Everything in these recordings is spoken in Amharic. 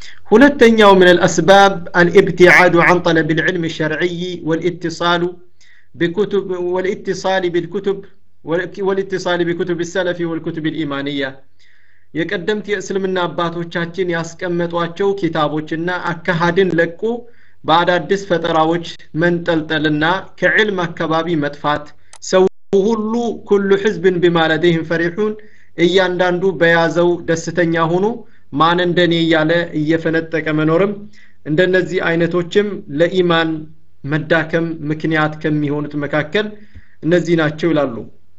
ሁለተኛው ምን الأسباب الابتعاد عن طلب العلم الشرعي والاتصال بكتب والاتصال بالكتب والاتصال بكتب السلف والكتب الإيمانية የቀደምት የእስልምና አባቶቻችን ያስቀመጧቸው ኪታቦችና አካሃድን ለቁ በአዳዲስ ፈጠራዎች መንጠልጠልና ከዕልም አካባቢ መጥፋት ሰው ሁሉ ኩሉ ሕዝብን ቢማለደይህም ፈሪሑን እያንዳንዱ በያዘው ደስተኛ ሆኖ ማን እንደኔ እያለ እየፈነጠቀ መኖርም እንደነዚህ አይነቶችም ለኢማን መዳከም ምክንያት ከሚሆኑት መካከል እነዚህ ናቸው ይላሉ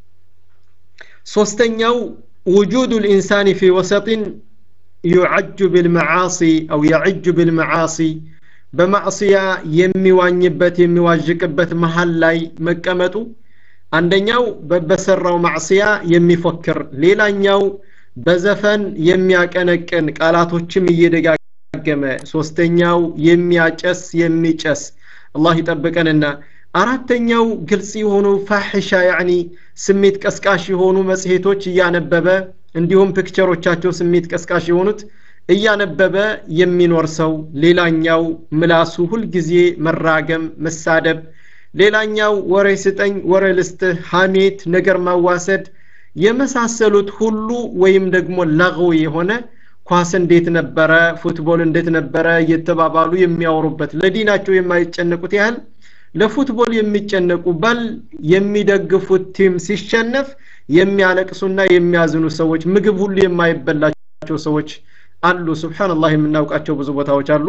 ሶስተኛው وجود الإنسان في وسط يعج بالمعاصي أو يعج بالمعاصي በማዕስያ የሚዋኝበት የሚዋዥቅበት መሀል ላይ መቀመጡ አንደኛው በሰራው ማዕስያ የሚፎክር ሌላኛው በዘፈን የሚያቀነቅን ቃላቶችም እየደጋገመ ሶስተኛው የሚያጨስ የሚጨስ አላህ ይጠብቀንና አራተኛው ግልጽ የሆኑ ፋሕሻ ያኒ ስሜት ቀስቃሽ የሆኑ መጽሔቶች እያነበበ እንዲሁም ፒክቸሮቻቸው ስሜት ቀስቃሽ የሆኑት እያነበበ የሚኖር ሰው ሌላኛው ምላሱ ሁልጊዜ መራገም መሳደብ ሌላኛው ወሬ ስጠኝ ወሬ ልስጥህ ሐሜት ነገር ማዋሰድ የመሳሰሉት ሁሉ ወይም ደግሞ ለغው የሆነ ኳስ እንዴት ነበረ ፉትቦል እንዴት ነበረ እየተባባሉ የሚያወሩበት ለዲናቸው የማይጨነቁት ያህል ለፉትቦል የሚጨነቁ በል የሚደግፉት ቲም ሲሸነፍ የሚያለቅሱና የሚያዝኑ ሰዎች ምግብ ሁሉ የማይበላቸው ሰዎች አሉ ስብሓንላህ የምናውቃቸው ብዙ ቦታዎች አሉ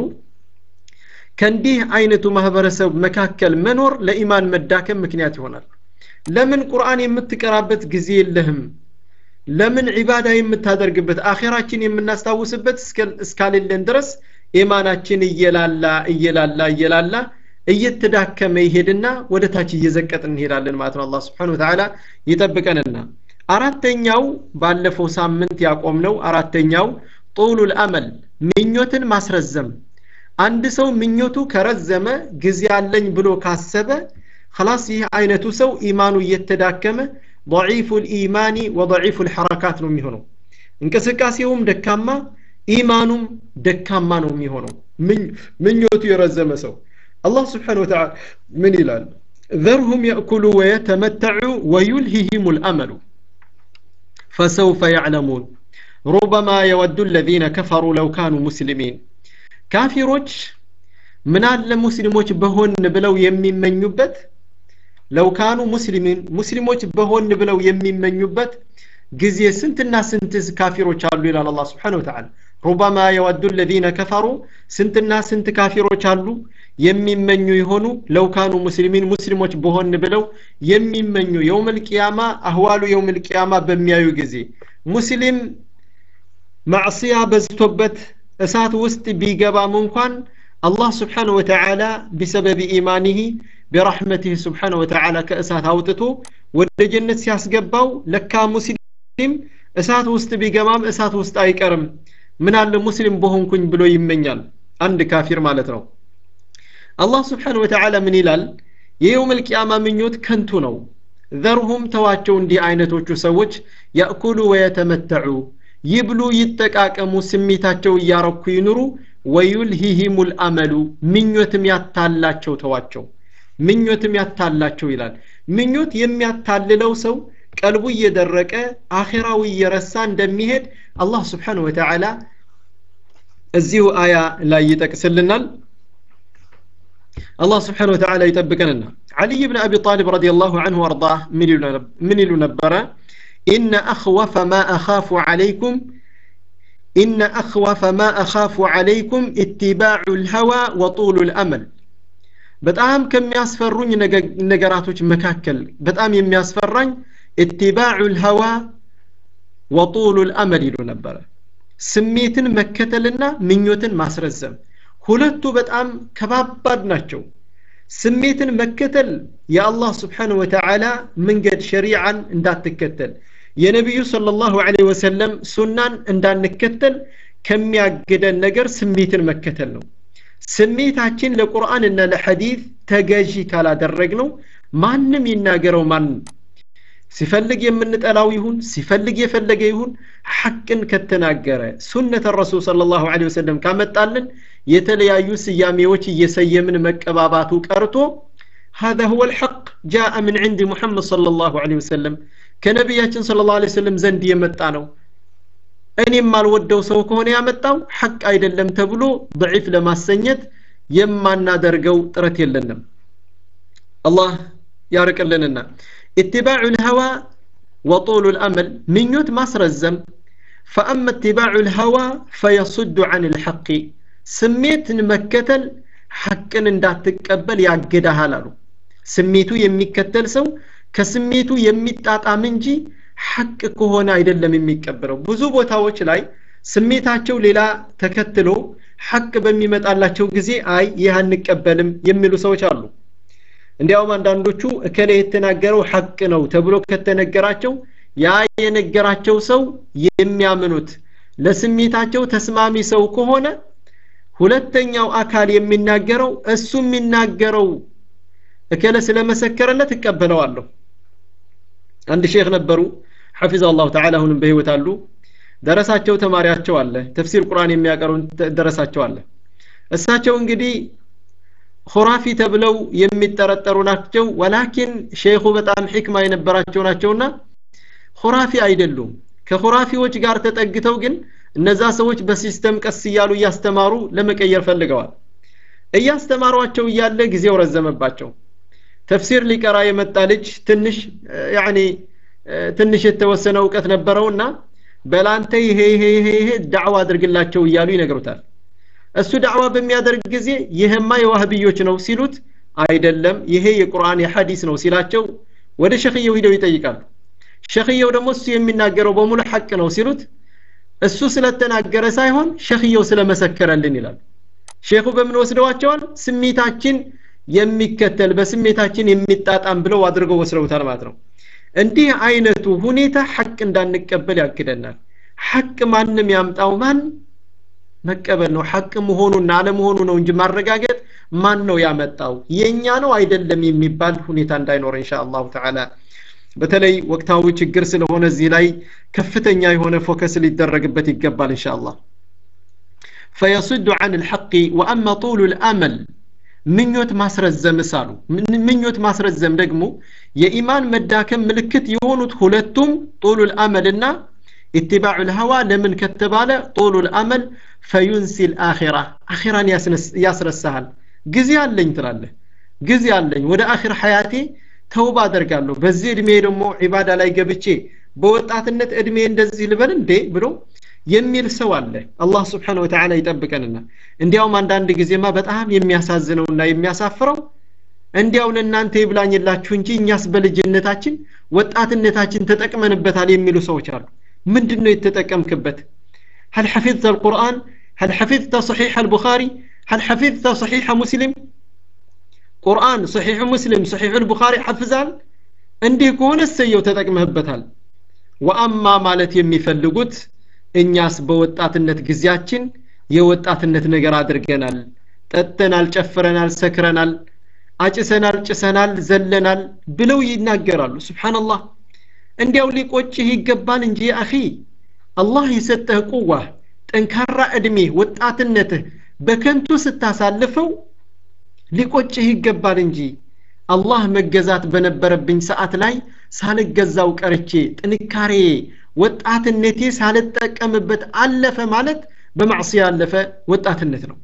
ከእንዲህ አይነቱ ማህበረሰብ መካከል መኖር ለኢማን መዳከም ምክንያት ይሆናል ለምን ቁርአን የምትቀራበት ጊዜ የለህም ለምን ዒባዳ የምታደርግበት አኼራችን የምናስታውስበት እስካሌለን ድረስ ኢማናችን እየላላ እየላላ እየላላ እየተዳከመ ይሄድና ወደ ታች እየዘቀጥ እንሄዳለን ማለት ነው አላህ ስብሓን ወተዓላ ይጠብቀንና አራተኛው ባለፈው ሳምንት ያቆምነው አራተኛው ጡሉ ልአመል ምኞትን ማስረዘም አንድ ሰው ምኞቱ ከረዘመ ጊዜ አለኝ ብሎ ካሰበ خلاص ይህ አይነቱ ሰው ኢማኑ እየተዳከመ ضعيف الإيمان وضعيف الحركات ነው የሚሆነው እንቅስቃሴውም ደካማ ኢማኑም ደካማ ነው የሚሆነው ምኞቱ የረዘመ ሰው الله سبحانه وتعالى من إلال ذرهم يأكلوا ويتمتعوا ويلههم الأمل فسوف يعلمون ربما يود الذين كفروا لو كانوا مسلمين كافروች ምን አለ ሙስሊሞች በሆን ብለው የሚመኙበት ለው ካኑ ሙስሊሚን ሙስሊሞች በሆን ብለው የሚመኙበት ጊዜ ስንትና ስንት ካፊሮች አሉ ይላል አላህ Subhanahu Wa Ta'ala ሩበማ የወዱ الذين كفروا ስንትና ስንት ካፊሮች አሉ የሚመኙ የሆኑ ለውካኑ ሙስሊሚን ሙስሊሞች በሆን ብለው የሚመኙ የውመል ቂያማ አህዋሉ የውመል ቂያማ በሚያዩ ጊዜ ሙስሊም ማዕስያ በዝቶበት እሳት ውስጥ ቢገባም እንኳን አላህ ስብሓን ወተዓላ ቢሰበብ ኢማኒህ ቢራሕመትህ ስብሓን ወተዓላ ከእሳት አውጥቶ ወደ ጀነት ሲያስገባው ለካ ሙስሊም እሳት ውስጥ ቢገባም እሳት ውስጥ አይቀርም ምን አለ ሙስሊም በሆንኩኝ ብሎ ይመኛል አንድ ካፊር ማለት ነው አላህ ስብሓን ወተዓላ ምን ይላል የየውም ልቅያማ ምኞት ከንቱ ነው ዘርሁም ተዋቸው እንዲህ አይነቶቹ ሰዎች ያእኩሉ ወየተመተዑ ይብሉ ይጠቃቀሙ ስሜታቸው እያረኩ ይኑሩ ወዩልሂሂሙ ልአመሉ ምኞትም ያታላቸው ተዋቸው ምኞትም ያታላቸው ይላል ምኞት የሚያታልለው ሰው ቀልቡ እየደረቀ አኼራዊ እየረሳ እንደሚሄድ አላህ ስብሓን ወተዓላ እዚሁ አያ ላይ ይጠቅስልናል الله سبحانه وتعالى يطبقنا علي بن أبي طالب رضي الله عنه وارضاه من نبرة إن أخوف ما أخاف عليكم إن أخوف ما أخاف عليكم اتباع الهوى وطول الأمل በጣም ከሚያስፈሩኝ ነገራቶች መካከል በጣም የሚያስፈራኝ ኢትባዑ ልሀዋ ወጡሉ ልአመል ይሉ ነበረ ስሜትን መከተልና ምኞትን ማስረዘም ሁለቱ በጣም ከባባድ ናቸው ስሜትን መከተል የአላህ ስብሓን ወተዓላ መንገድ ሸሪዓን እንዳትከተል የነቢዩ صለ ላሁ ለ ወሰለም ሱናን እንዳንከተል ከሚያግደን ነገር ስሜትን መከተል ነው ስሜታችን ለቁርአን እና ለሐዲት ተገዢ ካላደረግ ነው ማንም ይናገረው ማንም ሲፈልግ የምንጠላው ይሁን ሲፈልግ የፈለገ ይሁን ሐቅን ከተናገረ ሱነተ ረሱል ሰለላሁ ዐለይሂ ወሰለም ካመጣልን የተለያዩ ስያሜዎች እየሰየምን መቀባባቱ ቀርቶ هذا هو الحق جاء من عند محمد صلى الله عليه وسلم ከነቢያችን صلى الله عليه وسلم ዘንድ የመጣ ነው እኔ የማልወደው ሰው ከሆነ ያመጣው ሐቅ አይደለም ተብሎ ضعيف ለማሰኘት የማናደርገው ጥረት የለንም አላህ ያርቅልንና اتباع الهوى وطول الأمل من يوت مصر الزم فأما اتباع الهوى فيصد عن الحق سميت مكتل حقا اندات تقبل يعقدها لالو سميتو يميكتل سو كسميتو يميتاጣም እንጂ ሐቅ ከሆነ አይደለም የሚቀበለው ብዙ ቦታዎች ላይ ስሜታቸው ሌላ ተከትሎ ሐቅ በሚመጣላቸው ጊዜ አይ ይህ አንቀበልም የሚሉ ሰዎች አሉ እንዲያውም አንዳንዶቹ እከሌ የተናገረው ሐቅ ነው ተብሎ ከተነገራቸው ያ የነገራቸው ሰው የሚያምኑት ለስሜታቸው ተስማሚ ሰው ከሆነ ሁለተኛው አካል የሚናገረው እሱ የሚናገረው እከለ ስለመሰከረለት እቀበለዋለሁ አንድ ሼክ ነበሩ ሐፊዘ አላሁ ተዓላ አሁንም በህይወት አሉ ደረሳቸው ተማሪያቸው አለ ተፍሲር ቁርአን የሚያቀሩ ደረሳቸው አለ እሳቸው እንግዲህ ሁራፊ ተብለው የሚጠረጠሩ ናቸው ወላኪን ሼኹ በጣም ሕክማ የነበራቸው ናቸውና ሁራፊ አይደሉም ከሁራፊዎች ጋር ተጠግተው ግን እነዛ ሰዎች በሲስተም ቀስ እያሉ እያስተማሩ ለመቀየር ፈልገዋል እያስተማሯቸው እያለ ጊዜው ረዘመባቸው ተፍሲር ሊቀራ የመጣ ልጅ ትንሽ ያኒ ትንሽ የተወሰነ እውቀት ነበረውና በላንተ ይሄ ይሄ ይሄ ይሄ ዳዕዋ አድርግላቸው እያሉ ይነግሩታል እሱ ዳዕዋ በሚያደርግ ጊዜ ይህማ የዋህብዮች ነው ሲሉት አይደለም ይሄ የቁርአን የሐዲስ ነው ሲላቸው ወደ ሸክየው ሂደው ይጠይቃሉ ሸክየው ደግሞ እሱ የሚናገረው በሙሉ ሐቅ ነው ሲሉት እሱ ስለተናገረ ሳይሆን ሸክየው ስለመሰከረልን ይላል ሼኹ በምን ወስደዋቸዋል ስሜታችን የሚከተል በስሜታችን የሚጣጣም ብለው አድርገው ወስደውታል ማለት ነው እንዲህ አይነቱ ሁኔታ ሐቅ እንዳንቀበል ያግደናል ሐቅ ማንም ያምጣው ማን መቀበል ነው ሐቅ መሆኑና አለመሆኑ ነው እንጂ ማረጋገጥ ማን ነው ያመጣው የኛ ነው አይደለም የሚባል ሁኔታ እንዳይኖር ኢንሻአላሁ ተዓላ በተለይ ወቅታዊ ችግር ስለሆነ እዚህ ላይ ከፍተኛ የሆነ ፎከስ ሊደረግበት ይገባል ኢንሻአላህ فيصد عن الحق وأما طول الأمل ምኞት ማስረዘም ሳሉ ምኞት ማስረዘም ደግሞ የኢማን መዳከም ምልክት የሆኑት ሁለቱም ጡሉ ልአመልና ኢትባዑ ልሀዋ ለምን ከተባለ ጡሉ ልአመል ፈዩንሲ ልአኺራ አኺራን ያስረሳሃል ጊዜ አለኝ ትላለህ ጊዜ አለኝ ወደ አኺር ሐያቴ ተውባ አደርጋለሁ በዚህ እድሜ ደግሞ ዒባዳ ላይ ገብቼ በወጣትነት እድሜ እንደዚህ ልበል እንዴ ብሎ የሚል ሰው አለ አላህ ስብሓን ወተዓላ ይጠብቀንና እንዲያውም አንዳንድ ጊዜማ በጣም የሚያሳዝነውና የሚያሳፍረው እንዲያው ለእናንተ ይብላኝላችሁ እንጂ እኛስ በልጅነታችን ወጣትነታችን ተጠቅመንበታል የሚሉ ሰዎች አሉ ምንድን ነው የተጠቀምክበት هل حفظت القرآن هل حفظت صحيح البخاري هل حفظت صحيح مسلم ቁርአን ሰሒሕ ሙስሊም ሰሒሕ ልቡኻሪ ሐፍዛል እንዲህ ከሆነ እሰየው ተጠቅመህበታል ወአማ ማለት የሚፈልጉት እኛስ በወጣትነት ጊዜያችን የወጣትነት ነገር አድርገናል ጠጥተናል ጨፍረናል ሰክረናል አጭሰናል ጭሰናል ዘለናል ብለው ይናገራሉ ስብሓንላህ እንዲያው ሊቆጭህ ይገባል እንጂ አኺ አላህ የሰጠህ ቁዋህ ጠንካራ ዕድሜ ወጣትነትህ በከንቱ ስታሳልፈው ሊቆጭህ ይገባል እንጂ አላህ መገዛት በነበረብኝ ሰዓት ላይ ሳልገዛው ቀርቼ ጥንካሬ ወጣትነቴ ሳልጠቀምበት አለፈ ማለት በማዕስያ ያለፈ ወጣትነት ነው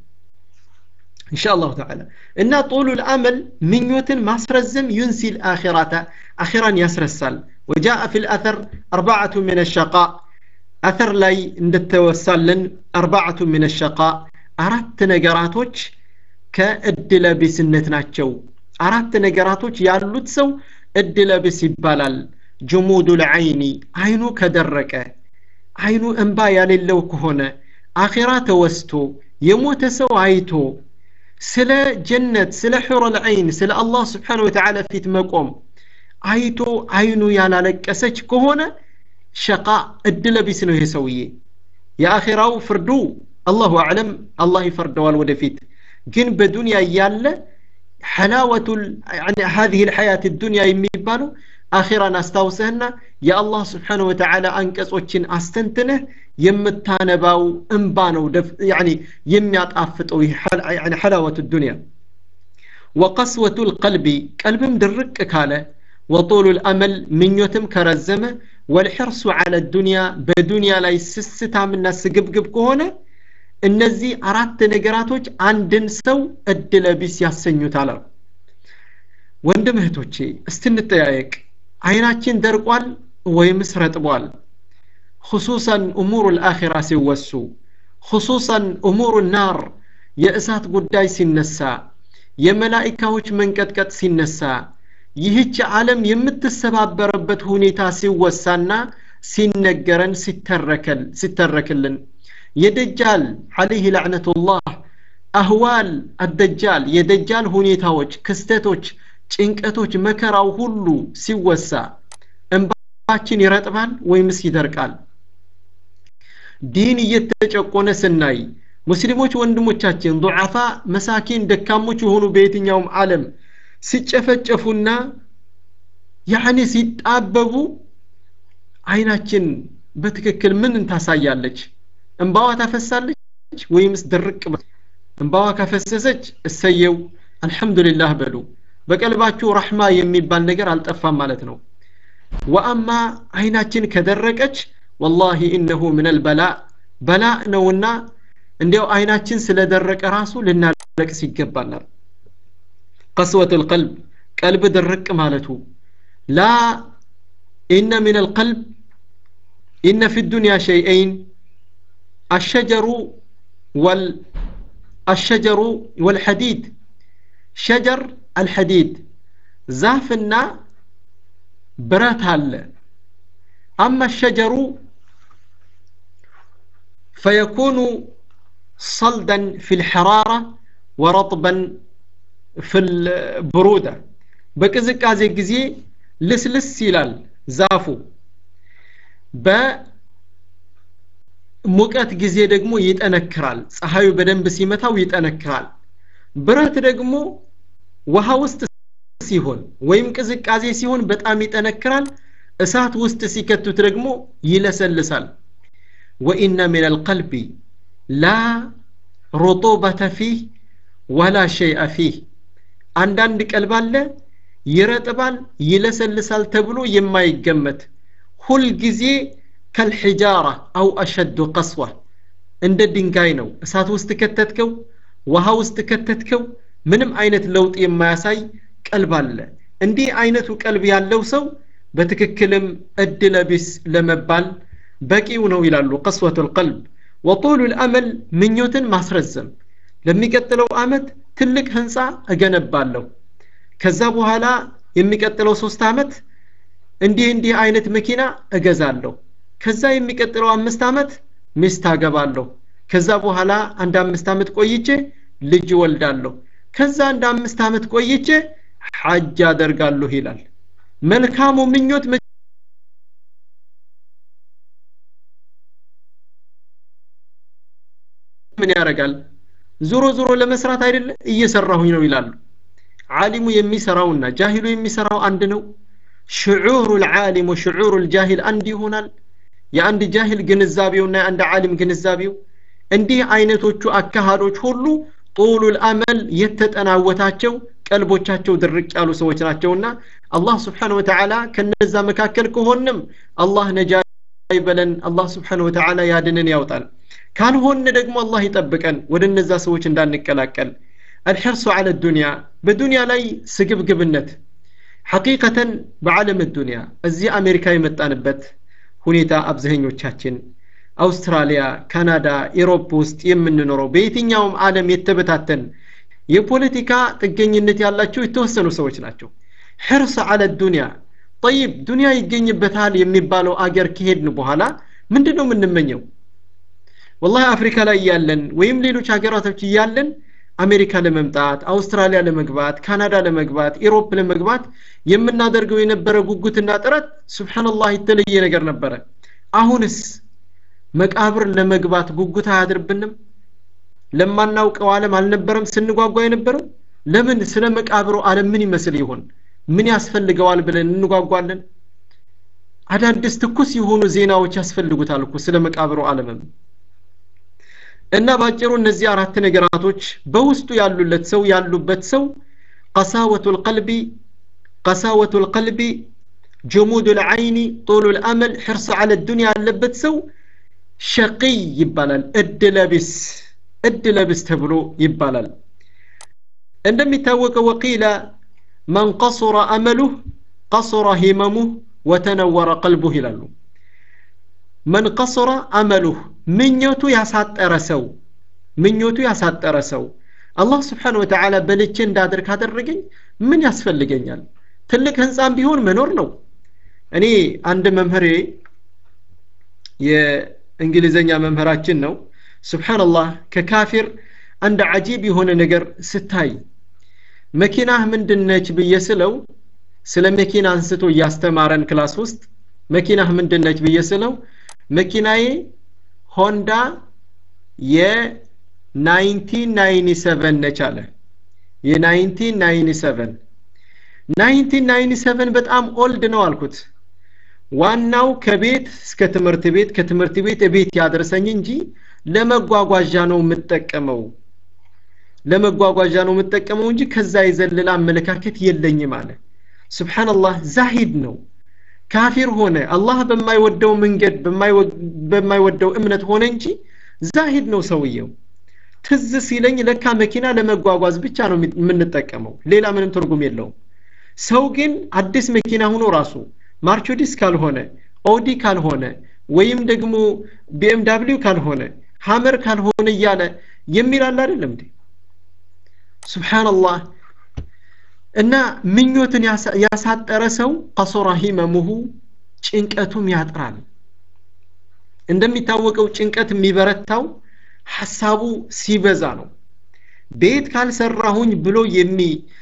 إن شاء الله تعالى إن طول الأمل من يوتن ماسرزم ينسي الآخرة أخيرا يسرسل وجاء في الأثر أربعة من الشقاء أثر لاي ندتوسلن أربعة من الشقاء أردت نقراتوش ከእድለ ቢስነት ናቸው አራት ነገራቶች ያሉት ሰው እድለ ቢስ ይባላል ጅሙዱ ልዐይኒ አይኑ ከደረቀ አይኑ እንባ ያሌለው ከሆነ አኼራ ተወስቶ የሞተ ሰው አይቶ ስለ ጀነት ስለ ሑረ ልዐይን ስለ አላህ ስብሓን ወተዓላ ፊት መቆም አይቶ አይኑ ያላለቀሰች ከሆነ ሸቃ እድለ ቢስ ነው ይሄ ሰውዬ የአኼራው ፍርዱ አላሁ አዕለም አላህ ይፈርደዋል ወደፊት ግን በዱንያ እያለ ሐላወቱ ሀዚህ ልሐያት ዱንያ የሚባለው አኼራን አስታውሰህና የአላህ ስብሓን ወተዓላ አንቀጾችን አስተንትነህ የምታነባው እንባ ነው የሚያጣፍጠው ሐላወት ዱንያ ወቀስወቱ ልቀልቢ ቀልብም ድርቅ ካለ ወጦሉ ልአመል ምኞትም ከረዘመ ወልሕርሱ ዓለ ዱንያ በዱንያ ላይ ስስታምና ስግብግብ ከሆነ እነዚህ አራት ነገራቶች አንድን ሰው እድለ ቢስ ያሰኙታል አሉ ወንድም እህቶቼ እስትንጠያየቅ አይናችን ደርቋል ወይምስ ረጥቧል خصوصا أمور الآخرة سيوسو خصوصا أمور النار የእሳት ጉዳይ ሲነሳ የመላኢካዎች መንቀጥቀጥ ሲነሳ ይህች ዓለም የምትሰባበረበት ሁኔታ ሲወሳና ሲነገረን ሲተረክልን የደጃል አለይህ ላዕነቱላህ አህዋል አደጃል የደጃል ሁኔታዎች ክስተቶች ጭንቀቶች መከራው ሁሉ ሲወሳ እንባችን ይረጥባል ወይምስ ይደርቃል ዲን እየተጨቆነ ስናይ ሙስሊሞች ወንድሞቻችን ዱዓፋ መሳኪን ደካሞች የሆኑ በየትኛውም ዓለም ሲጨፈጨፉና ያኔ ሲጣበቡ አይናችን በትክክል ምን ታሳያለች እንባዋ ታፈሳለች ወይምስ ድርቅ እንባዋ ካፈሰሰች እሰየው አልሐምዱሊላህ በሉ በቀልባችሁ ረሕማ የሚባል ነገር አልጠፋም ማለት ነው ወአማ አይናችን ከደረቀች ወላሂ እነሁ ምን አልበላ በላ ነውና እንዲያው አይናችን ስለደረቀ ራሱ ልናለቅስ ይገባናል ቀስወት ልቀልብ ቀልብ ድርቅ ማለቱ ላ ኢነ ምን አልቀልብ ኢነ ፊ ዱንያ ሸይአይን الشجر وال الشجر والحديد شجر الحديد زافنا برات هال أما الشجر فيكون صلدا في الحرارة ورطبا في البرودة بكزك هذه الجزي لس لس سيلال زافو ب ሙቀት ጊዜ ደግሞ ይጠነክራል ፀሐዩ በደንብ ሲመታው ይጠነክራል ብረት ደግሞ ውሃ ውስጥ ሲሆን ወይም ቅዝቃዜ ሲሆን በጣም ይጠነክራል እሳት ውስጥ ሲከቱት ደግሞ ይለሰልሳል ወኢነ ምን አልቀልቢ ላ ሩጡበተ ፊህ ወላ ሸይአ ፊህ አንዳንድ ቀልብ አለ ይረጥባል ይለሰልሳል ተብሎ የማይገመት ሁልጊዜ ከልሒጃራ አው አሸዱ ቀስዋ እንደ ድንጋይ ነው እሳት ውስጥ ከተትከው ውሃ ውስጥ ከተትከው ምንም አይነት ለውጥ የማያሳይ ቀልብ አለ እንዲህ አይነቱ ቀልብ ያለው ሰው በትክክልም እድለ ቢስ ለመባል በቂው ነው ይላሉ ቀስወቱ ልቀልብ ወጡሉ ልአመል ምኞትን ማስረዘም ለሚቀጥለው አመት ትልቅ ህንፃ እገነባለሁ ከዛ በኋላ የሚቀጥለው ሶስት አመት እንዲህ እንዲህ አይነት መኪና እገዛለሁ ከዛ የሚቀጥለው አምስት አመት ሚስት አገባለሁ ከዛ በኋላ አንድ አምስት አመት ቆይቼ ልጅ ወልዳለሁ ከዛ አንድ አምስት አመት ቆይቼ ሐጅ አደርጋለሁ ይላል መልካሙ ምኞት ምን ያደርጋል ዞሮ ዞሮ ለመስራት አይደለ እየሰራሁኝ ነው ይላሉ ዓሊሙ የሚሰራውና ጃሂሉ የሚሰራው አንድ ነው ሽዑሩ ልዓሊም ወሽዑሩ ልጃሂል አንድ ይሆናል የአንድ ጃሂል ግንዛቤውና የአንድ ዓሊም ግንዛቤው እንዲህ አይነቶቹ አካሃዶች ሁሉ ጡሉ ልአመል የተጠናወታቸው ቀልቦቻቸው ድርቅ ያሉ ሰዎች ናቸውና አላህ ስብሓን ወተዓላ ከነዛ መካከል ከሆንም አላህ ነጃ ይበለን አላህ ስብሓን ወተዓላ ያድንን ያውጣል ካልሆን ደግሞ አላህ ይጠብቀን ወደ እነዛ ሰዎች እንዳንቀላቀል الحرص على الدنيا በዱንያ ላይ ስግብግብነት ሐቂቀተን በዓለም ዱንያ እዚህ አሜሪካ የመጣንበት ሁኔታ አብዛኞቻችን አውስትራሊያ ካናዳ ኢሮፕ ውስጥ የምንኖረው በየትኛውም ዓለም የተበታተን የፖለቲካ ጥገኝነት ያላቸው የተወሰኑ ሰዎች ናቸው ሕርስ አለ ዱንያ ጠይብ ዱንያ ይገኝበታል የሚባለው አገር ከሄድን በኋላ ምንድን ነው የምንመኘው ወላሂ አፍሪካ ላይ እያለን ወይም ሌሎች ሀገራቶች እያለን አሜሪካ ለመምጣት አውስትራሊያ ለመግባት ካናዳ ለመግባት ኢሮፕ ለመግባት የምናደርገው የነበረ ጉጉትና ጥረት ስብሓንላህ የተለየ ነገር ነበረ አሁንስ መቃብር ለመግባት ጉጉት አያድርብንም ለማናውቀው ዓለም አልነበረም ስንጓጓ የነበረው ለምን ስለ መቃብሩ ዓለም ምን ይመስል ይሆን ምን ያስፈልገዋል ብለን እንጓጓለን አዳዲስ ትኩስ የሆኑ ዜናዎች ያስፈልጉታል እኮ ስለ መቃብሩ ዓለምም እና ባጭሩ እነዚህ አራት ነገራቶች በውስጡ ያሉለት ሰው ያሉበት ሰው ቀሳወቱ ልቀልቢ ቀሳወቱ ልቀልቢ ጅሙድ ልዓይኒ ጡሉ ልአመል ሕርስ አለ ዱንያ ያለበት ሰው ሸቂይ ይባላል እድለቢስ እድለቢስ ተብሎ ይባላል እንደሚታወቀው ወቂለ መን ቀሱረ አመሉህ ቀሱረ ሂመሙህ ወተነወረ ቀልቡህ ይላሉ መን ቀሱረ አመሉህ ምኞቱ ያሳጠረ ሰው ምኞቱ ያሳጠረ ሰው አላህ ስብሓን ወተዓላ በልቼ እንዳድር ካደረገኝ ምን ያስፈልገኛል ትልቅ ህንፃም ቢሆን መኖር ነው እኔ አንድ መምህሬ የእንግሊዘኛ መምህራችን ነው ስብሓንላህ ከካፊር አንድ አጂብ የሆነ ነገር ስታይ መኪናህ ምንድነች ብዬ ስለው ስለ መኪና አንስቶ እያስተማረን ክላስ ውስጥ መኪናህ ምንድነች ብዬ ስለው መኪናዬ ሆንዳ የ1997 ነች አለ የ1997 1997 በጣም ኦልድ ነው አልኩት ዋናው ከቤት እስከ ትምህርት ቤት ከትምህርት ቤት ቤት ያደርሰኝ እንጂ ለመጓጓዣ ነው የምጠቀመው ለመጓጓዣ ነው የምጠቀመው እንጂ ከዛ የዘለለ አመለካከት የለኝም አለ ስብሓንላህ ዛሂድ ነው ካፊር ሆነ አላህ በማይወደው መንገድ በማይወደው እምነት ሆነ እንጂ ዛሂድ ነው ሰውየው ትዝ ሲለኝ ለካ መኪና ለመጓጓዝ ብቻ ነው የምንጠቀመው ሌላ ምንም ትርጉም የለውም ሰው ግን አዲስ መኪና ሆኖ ራሱ ማርቾዲስ ካልሆነ ኦዲ ካልሆነ ወይም ደግሞ ቢኤምዳብሊው ካልሆነ ሀመር ካልሆነ እያለ የሚል አለ አይደለም እንዴ ስብሓንላህ እና ምኞትን ያሳጠረ ሰው ቀሶራ ሂመሙሁ ጭንቀቱም ያጥራል እንደሚታወቀው ጭንቀት የሚበረታው ሐሳቡ ሲበዛ ነው ቤት ካልሰራሁኝ ብሎ የሚ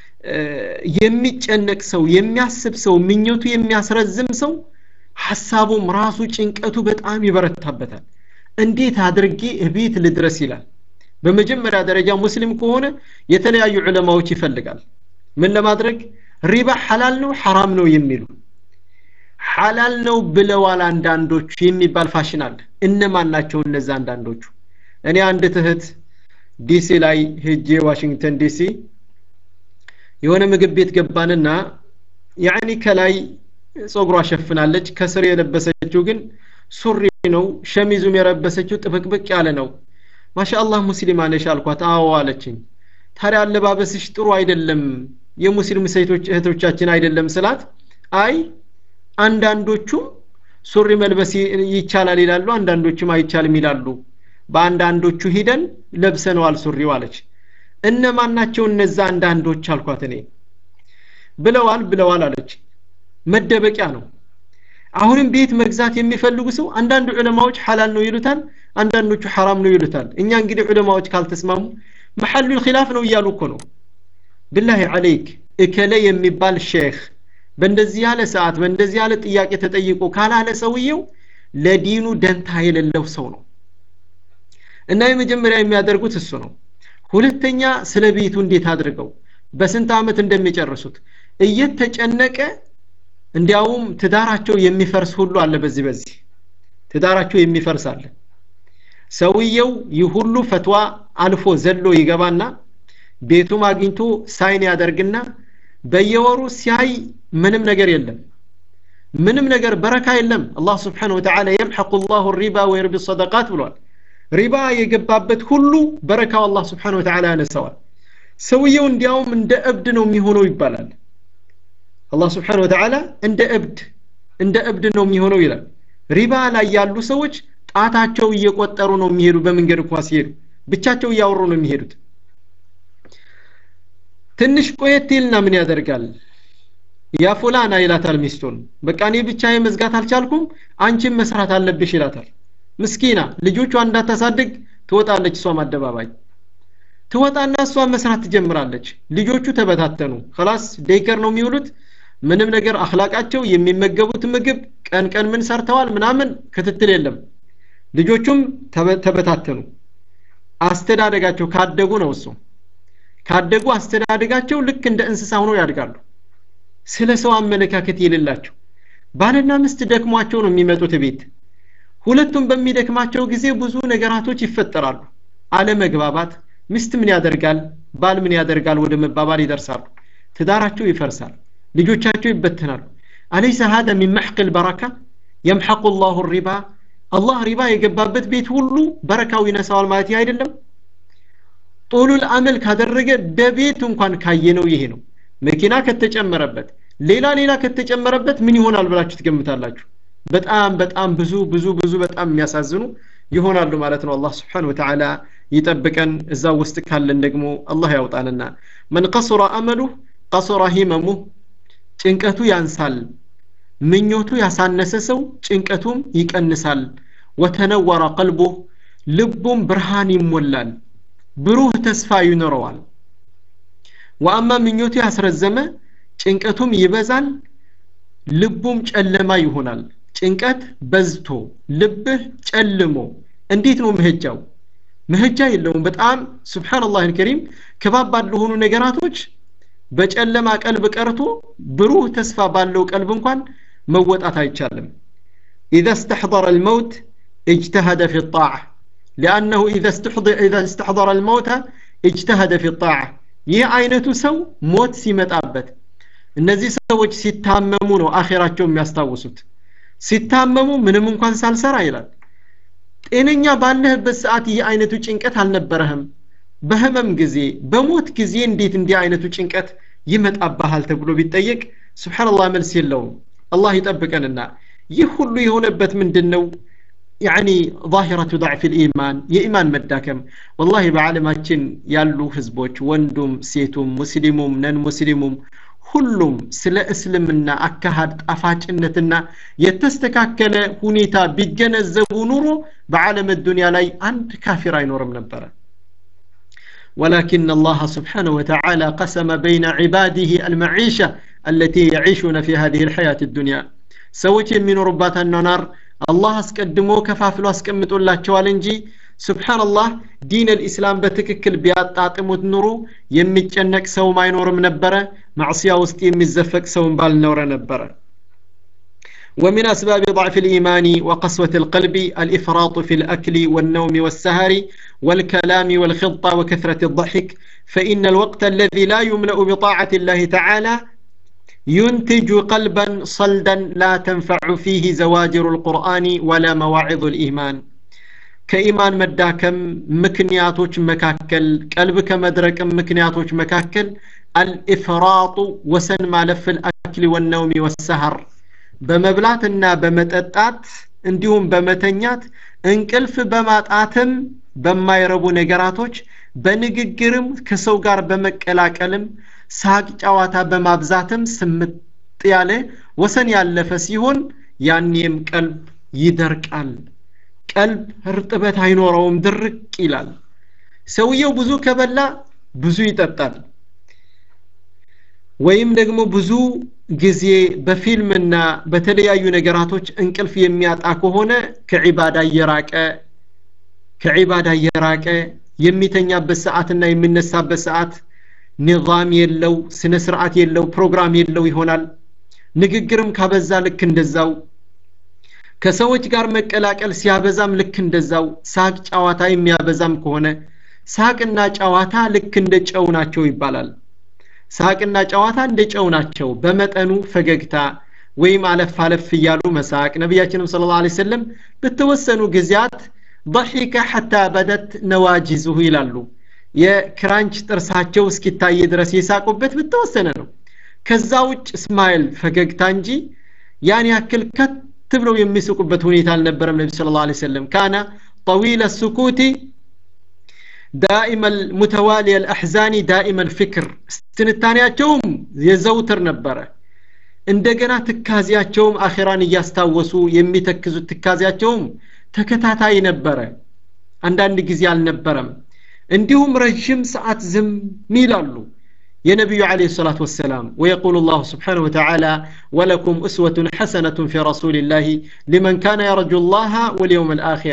የሚጨነቅ ሰው የሚያስብ ሰው ምኞቱ የሚያስረዝም ሰው ሐሳቡም ራሱ ጭንቀቱ በጣም ይበረታበታል እንዴት አድርጌ እቤት ልድረስ ይላል በመጀመሪያ ደረጃ ሙስሊም ከሆነ የተለያዩ ዑለማዎች ይፈልጋል ምን ለማድረግ ሪባ ሐላል ነው ሐራም ነው የሚሉ ሐላል ነው ብለዋል አንዳንዶቹ የሚባል ፋሽን አለ እነማን ናቸው እነዛ አንዳንዶቹ እኔ አንድ ትህት ዲሲ ላይ ሄጄ ዋሽንግተን ዲሲ የሆነ ምግብ ቤት ገባንና ያኒ ከላይ ጸጉሯ ሸፍናለች ከስር የለበሰችው ግን ሱሪ ነው ሸሚዙም የለበሰችው ጥብቅብቅ ያለ ነው ማሻአላህ ሙስሊም ነሽ አልኳት አዎ አለችኝ ታዲያ አለባበስሽ ጥሩ አይደለም የሙስሊም ሴቶች እህቶቻችን አይደለም ስላት አይ አንዳንዶቹም ሱሪ መልበስ ይቻላል ይላሉ አንዳንዶቹም አይቻልም ይላሉ በአንዳንዶቹ ሂደን ለብሰነዋል ሱሪው አለች እነማን ናቸው እነዛ አንዳንዶች አልኳት እኔ ብለዋል ብለዋል አለች መደበቂያ ነው አሁንም ቤት መግዛት የሚፈልጉ ሰው አንዳንድ ዑለማዎች ሐላል ነው ይሉታል አንዳንዶቹ ሐራም ነው ይሉታል እኛ እንግዲህ ዑለማዎች ካልተስማሙ መሐሉ ኺላፍ ነው እያሉ እኮ ነው ብላሂ አለይክ እከለ የሚባል ሼክ በእንደዚህ ያለ ሰዓት በእንደዚህ ያለ ጥያቄ ተጠይቆ ካላለ ሰውየው ለዲኑ ደንታ የሌለው ሰው ነው እና የመጀመሪያ የሚያደርጉት እሱ ነው ሁለተኛ ስለ ቤቱ እንዴት አድርገው በስንት ዓመት እንደሚጨርሱት እየተጨነቀ እንዲያውም ትዳራቸው የሚፈርስ ሁሉ አለ በዚህ በዚህ ትዳራቸው የሚፈርስ አለ ሰውየው ይህ ሁሉ ፈትዋ አልፎ ዘሎ ይገባና ቤቱም አግኝቶ ሳይን ያደርግና በየወሩ ሲያይ ምንም ነገር የለም ምንም ነገር በረካ የለም አላህ ስብሓን ወተዓላ የምሐቁ ላሁ ሪባ ወይርቢ ሰደቃት ብሏል ሪባ የገባበት ሁሉ በረካው አላህ ስብሓን ወተዓላ ያነሰዋል ሰውየው እንዲያውም እንደ እብድ ነው የሚሆነው ይባላል አላህ ስብሓን ወተዓላ እንደ እብድ እንደ እብድ ነው የሚሆነው ይላል ሪባ ላይ ያሉ ሰዎች ጣታቸው እየቆጠሩ ነው የሚሄዱ በመንገድ እንኳ ሲሄዱ ብቻቸው እያወሩ ነው የሚሄዱት ትንሽ ቆየት ይልና ምን ያደርጋል ያ ፉላና ይላታል ሚስቱን በቃ እኔ ብቻ መዝጋት አልቻልኩም አንቺም መስራት አለብሽ ይላታል ምስኪና ልጆቿ እንዳታሳድግ ትወጣለች እሷም አደባባይ ትወጣና እሷ መስራት ትጀምራለች ልጆቹ ተበታተኑ ከላስ ዴይከር ነው የሚውሉት ምንም ነገር አክላቃቸው የሚመገቡት ምግብ ቀን ቀን ምን ሰርተዋል ምናምን ክትትል የለም ልጆቹም ተበታተኑ አስተዳደጋቸው ካደጉ ነው እሱ ካደጉ አስተዳደጋቸው ልክ እንደ እንስሳ ሆነው ያድጋሉ ስለ ሰው አመለካከት የሌላቸው ባልና ሚስት ደክሟቸው ነው የሚመጡት ቤት ሁለቱም በሚደክማቸው ጊዜ ብዙ ነገራቶች ይፈጠራሉ አለመግባባት ሚስት ምን ያደርጋል ባል ምን ያደርጋል ወደ መባባል ይደርሳሉ ትዳራቸው ይፈርሳል ልጆቻቸው ይበተናሉ አለይሰ ሀደ ሚን መሕቅ ልበረካ የምሐቁ ላሁ ሪባ አላህ ሪባ የገባበት ቤት ሁሉ በረካው ይነሳዋል ማለት ይህ አይደለም ጦሉል አመል ካደረገ በቤት እንኳን ካየነው ይሄ ነው መኪና ከተጨመረበት ሌላ ሌላ ከተጨመረበት ምን ይሆናል ብላችሁ ትገምታላችሁ በጣም በጣም ብዙ ብዙ ብዙ በጣም የሚያሳዝኑ ይሆናሉ ማለት ነው አላህ ስብሓን ወተዓላ ይጠብቀን እዛ ውስጥ ካለን ደግሞ አላህ ያውጣንና መን ቀሱረ አመሉ ቀሱረ ሂመሙ ጭንቀቱ ያንሳል ምኞቱ ያሳነሰ ሰው ጭንቀቱም ይቀንሳል ወተነወረ ቀልቡህ ልቡም ብርሃን ይሞላል ብሩህ ተስፋ ይኖረዋል ወአማ ምኞቱ ያስረዘመ ጭንቀቱም ይበዛል ልቡም ጨለማ ይሆናል ጭንቀት በዝቶ ልብህ ጨልሞ እንዴት ነው መሄጃው መሄጃ የለውም በጣም ስብሓንላህ ልከሪም ከባባድ ለሆኑ ነገራቶች በጨለማ ቀልብ ቀርቶ ብሩህ ተስፋ ባለው ቀልብ እንኳን መወጣት አይቻልም إذا استحضر الموت اجتهد في الطاعة لأنه إذا استحضر, إذا استحضر الموت اجتهد في الطاعة ይህ አይነቱ ሰው ሞት ሲመጣበት እነዚህ ሰዎች ሲታመሙ ነው አኼራቸው የሚያስታውሱት ሲታመሙ ምንም እንኳን ሳልሰራ ይላል ጤነኛ ባለህበት ሰዓት ይህ አይነቱ ጭንቀት አልነበረህም በህመም ጊዜ በሞት ጊዜ እንዴት እንዲህ አይነቱ ጭንቀት ይመጣብሃል ተብሎ ቢጠየቅ ስብሓንላህ መልስ የለውም አላህ ይጠብቀንና ይህ ሁሉ የሆነበት ምንድን ነው يعني ظاهرة ضعف الإيمان የኢማን መዳከም ወላሂ በዓለማችን ያሉ ህዝቦች ወንዱም ሴቱም ሙስሊሙም ነን ሙስሊሙም ሁሉም ስለ እስልምና አካሃድ ጣፋጭነትና የተስተካከለ ሁኔታ ቢገነዘቡ ኑሮ በዓለም ዱንያ ላይ አንድ ካፊር አይኖርም ነበረ ولكن الله سبحانه وتعالى قسم بين عباده المعيشة التي يعيشون في هذه الحياة الدنيا سويت من ربات النار الله اسقدمو كفافلو አስቀምጦላቸዋል እንጂ ሱብሓንላህ ዲን ልእስላም በትክክል ቢያጣጥሙት ኑሮ የሚጨነቅ ሰውም አይኖርም ነበረ ማዕስያ ውስጥ የሚዘፈቅ ሰውም ባልኖረ ነበረ ومن أسباب ضعف الإيمان وقسوة القلب الإفراط في الأكل والنوم والسهر والكلام والخطة وكثرة الضحك فإن الوقت الذي لا يملأ بطاعة الله تعالى ينتج قلبا صلدا لا تنفع فيه زواجر القرآن ولا مواعظ الإيمان ከኢማን መዳከም ምክንያቶች መካከል ቀልብ ከመድረቅ ምክንያቶች መካከል አልኢፍራጡ ወሰን ማለፍ ልአክል ወነውሚ ወሰሐር በመብላትና በመጠጣት እንዲሁም በመተኛት እንቅልፍ በማጣትም በማይረቡ ነገራቶች በንግግርም ከሰው ጋር በመቀላቀልም ሳቅ ጨዋታ በማብዛትም ስምጥ ያለ ወሰን ያለፈ ሲሆን ያኔም ቀልብ ይደርቃል ቀልብ እርጥበት አይኖረውም ድርቅ ይላል ሰውየው ብዙ ከበላ ብዙ ይጠጣል ወይም ደግሞ ብዙ ጊዜ በፊልምና በተለያዩ ነገራቶች እንቅልፍ የሚያጣ ከሆነ ከዒባዳ እየራቀ ከዒባዳ እየራቀ የሚተኛበት ሰዓትና የሚነሳበት ሰዓት ኒዛም የለው ስነ ስርዓት የለው ፕሮግራም የለው ይሆናል ንግግርም ካበዛ ልክ እንደዛው ከሰዎች ጋር መቀላቀል ሲያበዛም ልክ እንደዛው ሳቅ ጨዋታ የሚያበዛም ከሆነ ሳቅና ጨዋታ ልክ እንደ ጨው ናቸው ይባላል ሳቅና ጨዋታ እንደ ጨው ናቸው በመጠኑ ፈገግታ ወይም አለፍ አለፍ እያሉ መሳቅ ነቢያችንም ስለ ላ ሰለም በተወሰኑ ጊዜያት ضحك حتى بدت نواجزه ይላሉ የክራንች ጥርሳቸው እስኪታይ ድረስ የሳቁበት በተወሰነ ነው ከዛ ውጭ እስማኤል ፈገግታ እንጂ ያን ያክል ከት ብለው የሚስቁበት ሁኔታ አልነበረም ነቢ ስለ ላ ሰለም ካነ طويل السكوت دائما المتوالي الأحزان دائما الفكر استنتانياتهم يزوتر ነበረ እንደገና ትካዚያቸውም አኼራን እያስታወሱ የሚተክዙት ትካዚያቸውም ተከታታይ ነበረ አንዳንድ ጊዜ አልነበረም እንዲሁም ረዥም ሰዓት ዝም ይላሉ የነቢዩ عليه الصلاة والسلام ويقول الله سبحانه وتعالى ولكم أسوة حسنة في رسول الله لمن كان يرجو الله واليوم الآخر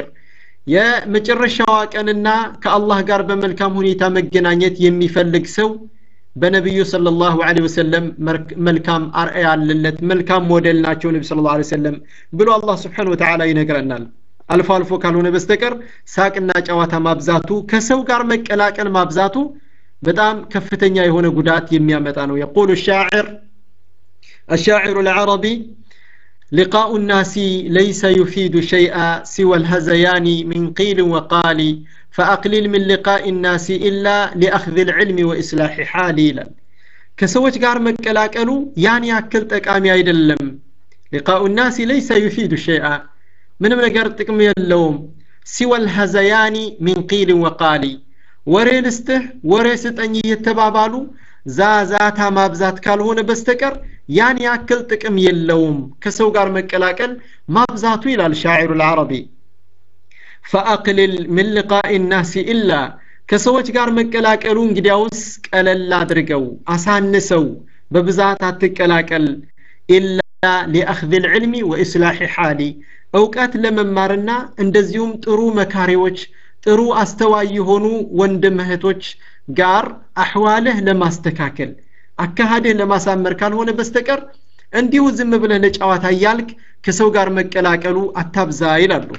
የመጨረሻዋ ቀንና ከአላህ ጋር በመልካም ሁኔታ መገናኘት የሚፈልግ ሰው በነቢዩ ሰለላሁ ዐለይሂ ወሰለም መልካም አርአያ ያለለት መልካም ሞዴል ናቸው ነቢ ሰለላሁ ዐለይሂ ወሰለም ብሎ አላህ ስብሓነሁ ወተዓላ ይነግረናል አልፎ አልፎ ካልሆነ በስተቀር ሳቅና ጨዋታ ማብዛቱ ከሰው ጋር መቀላቀል ማብዛቱ በጣም ከፍተኛ የሆነ ጉዳት የሚያመጣ ነው የቁሉ ሻዕር الشاعر العربي لقاء الناس ليس يفيد شيئا سوى الهزيان من قيل وقال فأقلل من لقاء الناس إلا لأخذ العلم وإصلاح حالي كسوت قار مكلاكلو يعني أكل تقامي أيدلم لقاء الناس ليس يفيد شيئا من من قار تقم يلوم سوى الهزيان من قيل وقال وري لسته وري ستني يتبابالو ዛዛታ ማብዛት ካልሆነ በስተቀር ያን ያክል ጥቅም የለውም ከሰው ጋር መቀላቀል ማብዛቱ ይላል ሻዒሩ ልዓረቢ ፈአቅልል ምን ልቃኢ ናሲ ኢላ ከሰዎች ጋር መቀላቀሉ እንግዲያውስ ቀለል አድርገው አሳንሰው በብዛት አትቀላቀል ኢላ ሊአኽذ ልዕልሚ ወኢስላሒ ሓሊ እውቀት ለመማርና እንደዚሁም ጥሩ መካሪዎች ጥሩ አስተዋይ የሆኑ ወንድም እህቶች ጋር አሕዋልህ ለማስተካከል አካሃድህ ለማሳመር ካልሆነ በስተቀር እንዲሁ ዝም ብለህ ለጨዋታ እያልክ ከሰው ጋር መቀላቀሉ አታብዛ ይላሉ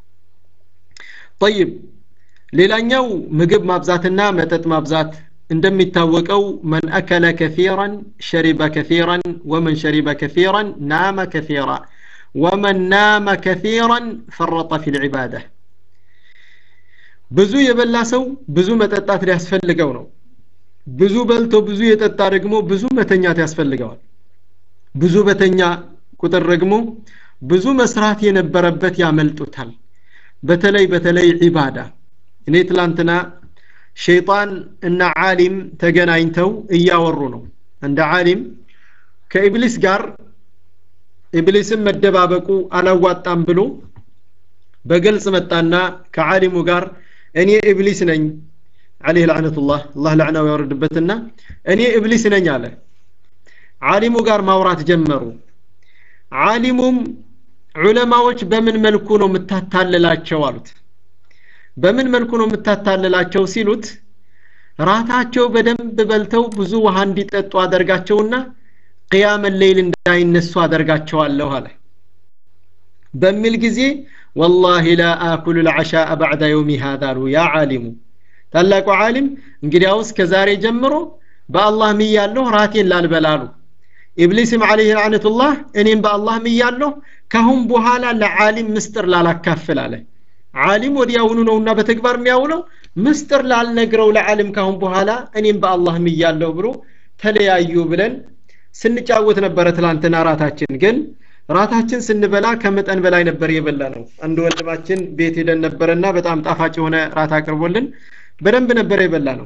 ጠይብ ሌላኛው ምግብ ማብዛትና መጠጥ ማብዛት እንደሚታወቀው መን አከለ ከፊራን ሸሪበ ከፊራን ወመን ሸሪበ ከፊራን ናመ ከፊራ ወመን ናመ ከፊራን ፈረጠ ፊ ልዕባዳ ብዙ የበላ ሰው ብዙ መጠጣት ሊያስፈልገው ነው ብዙ በልቶ ብዙ የጠጣ ደግሞ ብዙ መተኛት ያስፈልገዋል ብዙ በተኛ ቁጥር ደግሞ ብዙ መስራት የነበረበት ያመልጡታል በተለይ በተለይ ዒባዳ እኔ ትላንትና ሸይጣን እና ዓሊም ተገናኝተው እያወሩ ነው እንደ ዓሊም ከኢብሊስ ጋር ኢብሊስን መደባበቁ አላዋጣም ብሎ በግልጽ መጣና ከዓሊሙ ጋር እኔ ኢብሊስ ነኝ عليه لعنة الله الله لعنه ويوردበትና እኔ ኢብሊስ ነኝ አለ ዓሊሙ ጋር ማውራት ጀመሩ ዓሊሙም ዑለማዎች በምን መልኩ ነው የምታታልላቸው አሉት በምን መልኩ ነው የምታታልላቸው ሲሉት ራታቸው በደንብ በልተው ብዙ ውሃ እንዲጠጡ አደርጋቸውና ቅያመ ሌይል እንዳይነሱ አደርጋቸዋለሁ አለ በሚል ጊዜ ወላሂ ላ አኩሉ ልዓሻአ ባዕዳ የውሚ ሃዛ አሉ ያ ዓሊሙ ታላቁ ዓሊም እንግዲያውስ ከዛሬ ጀምሮ በአላህ ምያለሁ ራቴን ላልበላሉ ኢብሊስም ዓለይህ ላዕነቱላህ እኔም በአላህ ምያለሁ ካሁን በኋላ ለዓሊም ምስጥር ላላካፍል አለ ዓሊም ወዲያውኑ ነውና በተግባር የሚያውለው ምስጥር ላልነግረው ለዓሊም ካሁን በኋላ እኔም በአላህ ምያለሁ ብሎ ተለያዩ ብለን ስንጫወት ነበረ ትላንትና ራታችን ግን ራታችን ስንበላ ከመጠን በላይ ነበር የበላ ነው አንድ ወንድማችን ቤት ሄደን ነበረና በጣም ጣፋጭ የሆነ ራት አቅርቦልን በደንብ ነበር የበላ ነው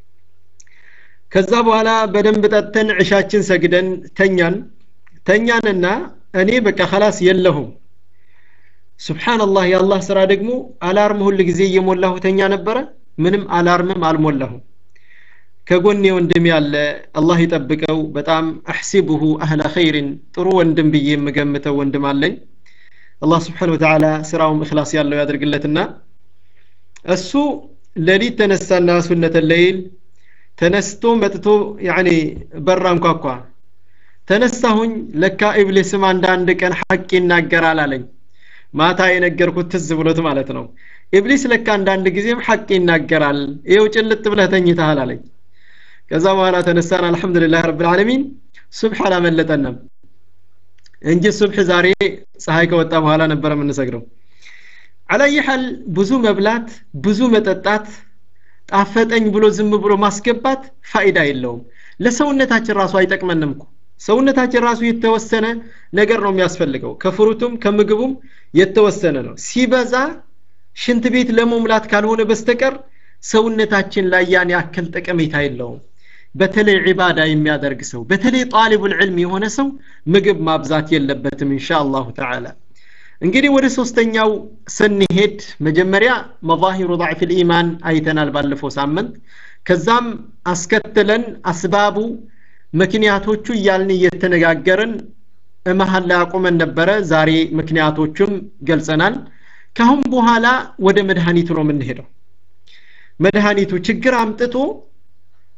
ከዛ በኋላ በደንብ ጠጥተን ዕሻችን ሰግደን ተኛን ተኛንና እኔ በቃ ከላስ የለሁም ስብሓንላህ የአላህ ስራ ደግሞ አላርም ሁል ጊዜ እየሞላሁ ተኛ ነበረ ምንም አላርምም አልሞላሁም ከጎኔ ወንድም ያለ አላህ ይጠብቀው በጣም አሕሲቡሁ አህለ ኸይርን ጥሩ ወንድም ብዬ የምገምተው ወንድም አለኝ አላህ ስብሓን ወተዓላ ስራውም እክላስ ያለው ያደርግለትና እሱ ሌሊት ተነሳና ሱነተ ለይል ተነስቶ መጥቶ ያኔ በራ እንኳኳ ተነሳሁኝ ለካ ኢብሊስም አንዳንድ ቀን ሐቅ ይናገራል አለኝ ማታ የነገርኩት ትዝ ብሎት ማለት ነው ኢብሊስ ለካ አንዳንድ ጊዜም ሐቅ ይናገራል ይኸው ጭልጥ ብለህ ተኝተሃል አለኝ ከዛ በኋላ ተነሳን አልহামዱሊላህ ረብል ዓለሚን ሱብህ አላመለጠንም እንጂ ሱብህ ዛሬ ፀሐይ ከወጣ በኋላ ነበር የምንሰግደው አላየ ሐል ብዙ መብላት ብዙ መጠጣት ጣፈጠኝ ብሎ ዝም ብሎ ማስገባት ፋይዳ የለውም ለሰውነታችን ራሱ አይጠቅመንም እኮ ሰውነታችን ራሱ የተወሰነ ነገር ነው የሚያስፈልገው ከፍሩቱም ከምግቡም የተወሰነ ነው ሲበዛ ሽንት ቤት ለመሙላት ካልሆነ በስተቀር ሰውነታችን ላይ ያን ያክል ጠቀሜታ የለውም በተለይ ዒባዳ የሚያደርግ ሰው በተለይ ጣሊቡል ዕልም የሆነ ሰው ምግብ ማብዛት የለበትም ኢንሻ አላሁ ተዓላ እንግዲህ ወደ ሶስተኛው ስንሄድ መጀመሪያ መዛሂሩ ضعፍ الإيمان አይተናል ባለፈው ሳምንት ከዛም አስከትለን አስባቡ ምክንያቶቹ እያልን እየተነጋገርን መሀል ላይ አቁመን ነበረ ዛሬ ምክንያቶቹም ገልጸናል ካሁን በኋላ ወደ መድኃኒቱ ነው የምንሄደው መድኃኒቱ ችግር አምጥቶ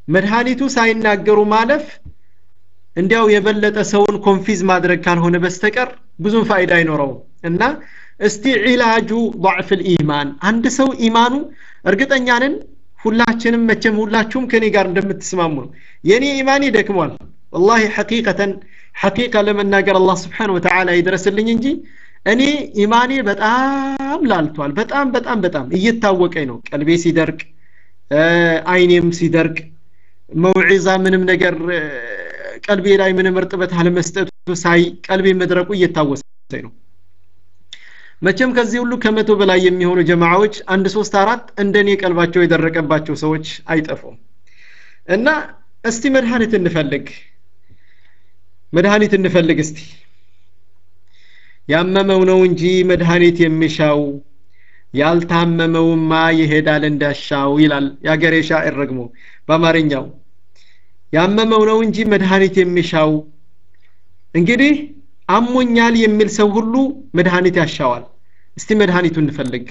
መድኃኒቱ ሳይናገሩ ማለፍ እንዲያው የበለጠ ሰውን ኮንፊዝ ማድረግ ካልሆነ በስተቀር ብዙም ፋይዳ አይኖረውም እና እስቲ ዒላጁ ضعፍ الإيمان አንድ ሰው ኢማኑ እርግጠኛ ነን ሁላችንም መቼም ሁላችሁም ከኔ ጋር እንደምትስማሙ ነው የኔ ኢማን ይደክሟል ወላሂ ሐቂቀተን ሐቂቃ ለመናገር አላህ ስብሓን ወተዓላ ይድረስልኝ እንጂ እኔ ኢማኔ በጣም ላልቷል በጣም በጣም በጣም እየታወቀኝ ነው ቀልቤ ሲደርቅ አይኔም ሲደርቅ መውዒዛ ምንም ነገር ቀልቤ ላይ ምንም እርጥበት አለመስጠቱ ሳይ ቀልቤ መድረቁ እየታወሰኝ ነው መቼም ከዚህ ሁሉ ከመቶ በላይ የሚሆኑ ጀማዓዎች አንድ ሶስት አራት እንደኔ ቀልባቸው የደረቀባቸው ሰዎች አይጠፉም እና እስቲ መድኃኒት እንፈልግ መድኃኒት እንፈልግ እስቲ ያመመው ነው እንጂ መድኃኒት የሚሻው ያልታመመውማ ይሄዳል እንዳሻው ይላል የአገሬ ሻዕር ደግሞ በአማርኛው ያመመው ነው እንጂ መድኃኒት የሚሻው እንግዲህ አሞኛል የሚል ሰው ሁሉ መድኃኒት ያሻዋል እስቲ መድኃኒቱ እንፈልግ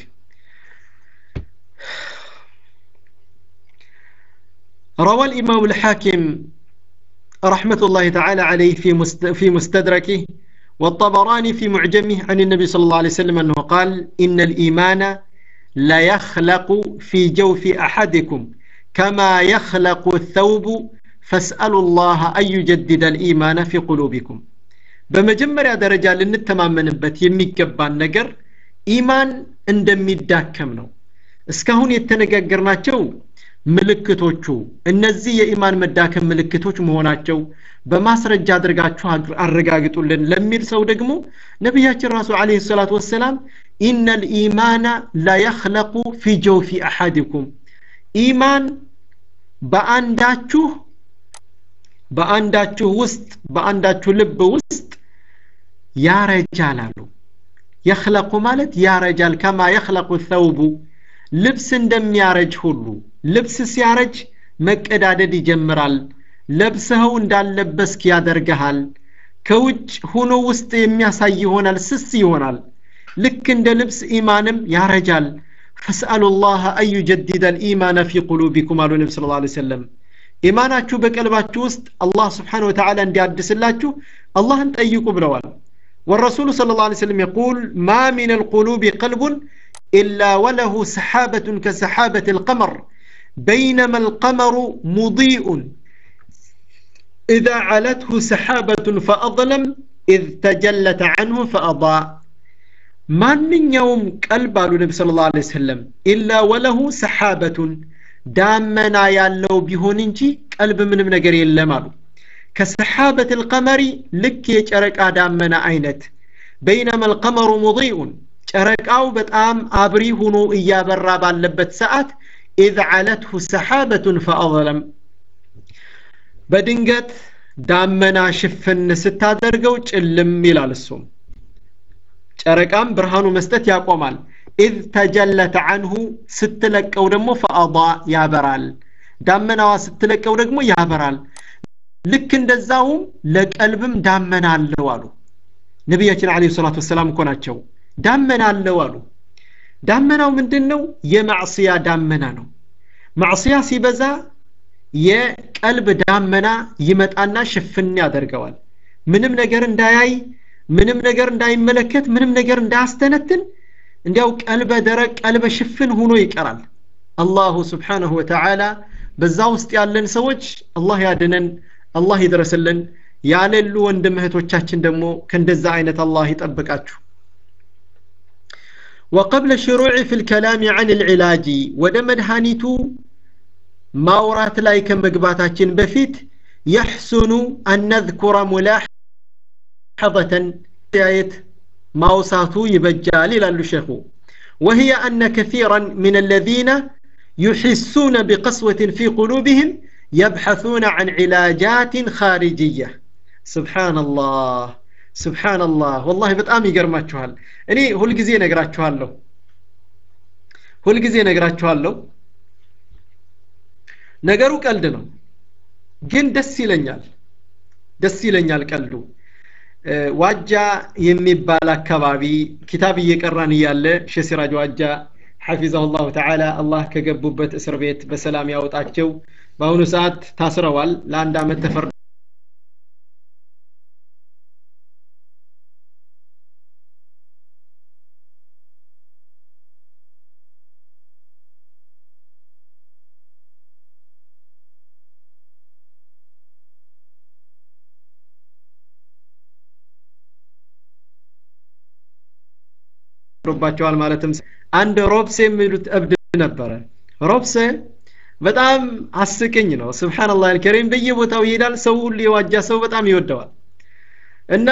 روى الإمام الحاكم رحمة الله تعالى عليه في في مستدركه والطبراني في معجمه عن النبي صلى الله عليه وسلم أنه قال إن الإيمان لا يخلق في جوف أحدكم كما يخلق الثوب فاسألوا الله أن يجدد الإيمان في قلوبكم በመጀመሪያ ደረጃ ልንተማመንበት የሚገባን ነገር ኢማን እንደሚዳከም ነው እስካሁን የተነጋገርናቸው ምልክቶቹ እነዚህ የኢማን መዳከም ምልክቶች መሆናቸው በማስረጃ አድርጋችሁ አረጋግጡልን ለሚል ሰው ደግሞ ነቢያችን ራሱ አለ ሰላት ወሰላም ኢነ ልኢማና ላየክለቁ ፊ ጀውፊ አሐድኩም ኢማን በአንዳችሁ በአንዳችሁ ውስጥ በአንዳችሁ ልብ ውስጥ ያረጃል አሉ የክለቁ ማለት ያረጃል ከማ የክለቁ ተውቡ ልብስ እንደሚያረጅ ሁሉ ልብስ ሲያረጅ መቀዳደድ ይጀምራል ለብሰኸው እንዳለበስክ ያደርግሃል ከውጭ ሆኖ ውስጥ የሚያሳይ ይሆናል ስስ ይሆናል ልክ እንደ ልብስ ኢማንም ያረጃል ፈስአሉ ላህ አን ዩጀዲደ ልኢማን ፊ ቁሉቢኩም አሉ ነቢ ስለ ላ ሰለም ኢማናችሁ በቀልባችሁ ውስጥ አላህ ስብሓን ወተዓላ እንዲያድስላችሁ አላህን ጠይቁ ብለዋል والرسول صلى الله عليه وسلم يقول ما من القلوب قلب إلا وله سحابة كسحابة القمر بينما القمر مضيء إذا علته سحابة فأظلم إذ تجلت عنه فأضاء ማንኛውም ቀልብ አሉ ነቢ ስለ ላ ሰለም ኢላ ወለሁ ሰሓበቱን ዳመና ያለው ቢሆን እንጂ ቀልብ ምንም ነገር የለም አሉ ከሰሓበት ልቀመሪ ልክ የጨረቃ ዳመና አይነት በይነማ ልቀመሩ ሙضኢኡን ጨረቃው በጣም አብሪ ሆኖ እያበራ ባለበት ሰዓት ኢዝ ዓለትሁ ሰሓበቱን ፈአظለም በድንገት ዳመና ሽፍን ስታደርገው ጭልም ይላል እሱም ጨረቃም ብርሃኑ መስጠት ያቆማል ኢዝ ተጀለት አንሁ ስትለቀው ደግሞ ፈአባ ያበራል ዳመናዋ ስትለቀው ደግሞ ያበራል ልክ እንደዛውም ለቀልብም ዳመና አለው አሉ ነቢያችን አለ ሰላት ወሰላም እኮ ናቸው ዳመና አለው አሉ ዳመናው ምንድን ነው የማዕስያ ዳመና ነው ማዕስያ ሲበዛ የቀልብ ዳመና ይመጣና ሽፍን ያደርገዋል ምንም ነገር እንዳያይ ምንም ነገር እንዳይመለከት ምንም ነገር እንዳያስተነትን እንዲያው ቀልበ ደረቅ ቀልበ ሽፍን ሆኖ ይቀራል አላሁ ስብሓንሁ ወተዓላ በዛ ውስጥ ያለን ሰዎች አላህ ያድነን አላህ ይድረስልን ያሌሉ ወንድም እህቶቻችን ደግሞ ከእንደዛ አይነት አላህ ይጠብቃችሁ وقبل الشروع في الكلام عن العلاج ወደ መድኃኒቱ ማውራት ላይ ከመግባታችን በፊት يحسن أن نذكر ملاحظة آية ማውሳቱ ይበጃል ይላሉ ሸኹ وهي أن كثيرا من الذين يحسون بقسوة في قلوبهم يبحثون عن علاجات خارجية سبحان الله سبحان الله والله በጣም ይገርማችኋል እኔ ሁልጊዜ ነግራችኋለሁ ሁልጊዜ ነግራችኋለሁ ነገሩ ቀልድ ነው ግን ደስ ይለኛል ደስ ይለኛል ቀልዱ ዋጃ የሚባል አካባቢ ኪታብ እየቀራን እያለ ሸሲራጅ ዋጃ ሐፊዛሁ ላሁ ተዓላ አላህ ከገቡበት እስር ቤት በሰላም ያወጣቸው በአሁኑ ሰዓት ታስረዋል ለአንድ አመት ተፈርዶ ባቸዋል ማለትም አንድ ሮብሴ የሚሉት እብድ ነበረ ሮብሴ በጣም አስቅኝ ነው ስብሓንላህ አልከሪም በየቦታው ይሄዳል ሰው ሁሉ የዋጃ ሰው በጣም ይወደዋል እና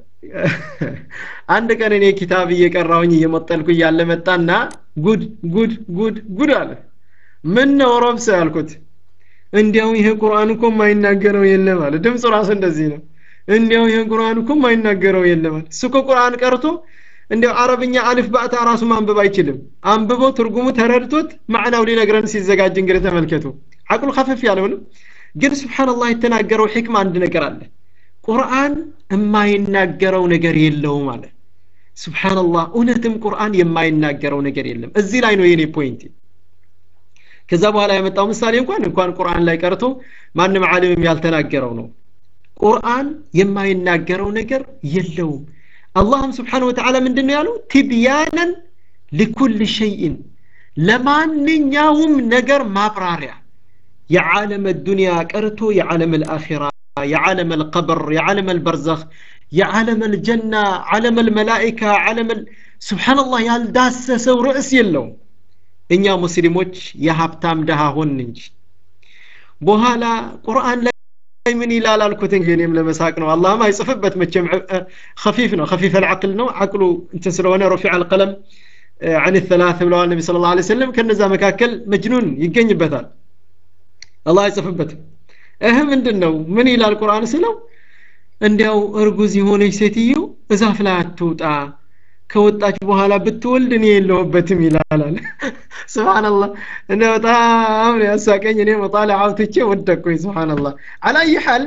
አንድ ቀን እኔ ኪታብ እየቀራሁኝ እየመጠልኩ እያለ መጣና ጉድ ጉድ ጉድ ጉድ አለ ምን ነው ሮብሴ አልኩት እንዲያው ይሄ ቁርአን እኮ የማይናገረው የለም አለ ድምፁ ራሱ እንደዚህ ነው እንዲያው ይሄ ቁርአን እኮ የማይናገረው የለም አለ እሱ እኮ ቁርአን ቀርቶ እንዲያው አረብኛ አሊፍ ባእታ ራሱ ማንበብ አይችልም አንብቦ ትርጉሙ ተረድቶት ማዕናው ሊነግረን ሲዘጋጅ እንግዲህ ተመልከቱ አቅሉ ከፈፍ ያለውንም ግን ስብሓንላህ የተናገረው ሕክማ አንድ ነገር አለ ቁርአን የማይናገረው ነገር የለውም አለ ስብሓንላህ እውነትም ቁርአን የማይናገረው ነገር የለም እዚህ ላይ ነው የኔ ፖይንት ከዛ በኋላ ያመጣው ምሳሌ እንኳን እንኳን ቁርአን ላይ ቀርቶ ማንም ዓሊምም ያልተናገረው ነው ቁርአን የማይናገረው ነገር የለውም አላህም ስብሓን ወተዓላ ምንድን ነው ያለው ትብያነን ሊኩል ሸይን ለማንኛውም ነገር ማብራሪያ የዓለም ዱንያ ቀርቶ የዓለም ልአኺራ የዓለም ልቀብር የዓለም ልበርዘኽ የዓለም ልጀና ዓለም ልመላኢካ ዓለም ስብሓንላህ ያልዳሰሰው ርዕስ የለውም እኛ ሙስሊሞች የሀብታም ድሃ ሆን እንጂ በኋላ ቁርአን ላይ ምን ይላል አልኩት እንግዲህ እኔም ለመሳቅ ነው አላህም አይጽፍበት መቼም ከፊፍ ነው ከፊፍ አልዓቅል ነው አቅሉ እንትን ስለሆነ ረፊዕ አልቀለም عن الثلاث ብለዋል ነቢ ስለ ላ ሰለም ከነዛ መካከል መጅኑን ይገኝበታል አላህ አይጽፍበትም እህ ምንድን ነው ምን ይላል ቁርአን ስለው እንዲያው እርጉዝ የሆነች ሴትዮ እዛፍ ላይ አትውጣ ከወጣች በኋላ ብትወልድ እኔ የለሁበትም ይላላል ስብሓንላህ እነ በጣም ያሳቀኝ እኔ መጣለ አውትቼ ወደቅኩኝ ስብሓንላህ አላየ ሐል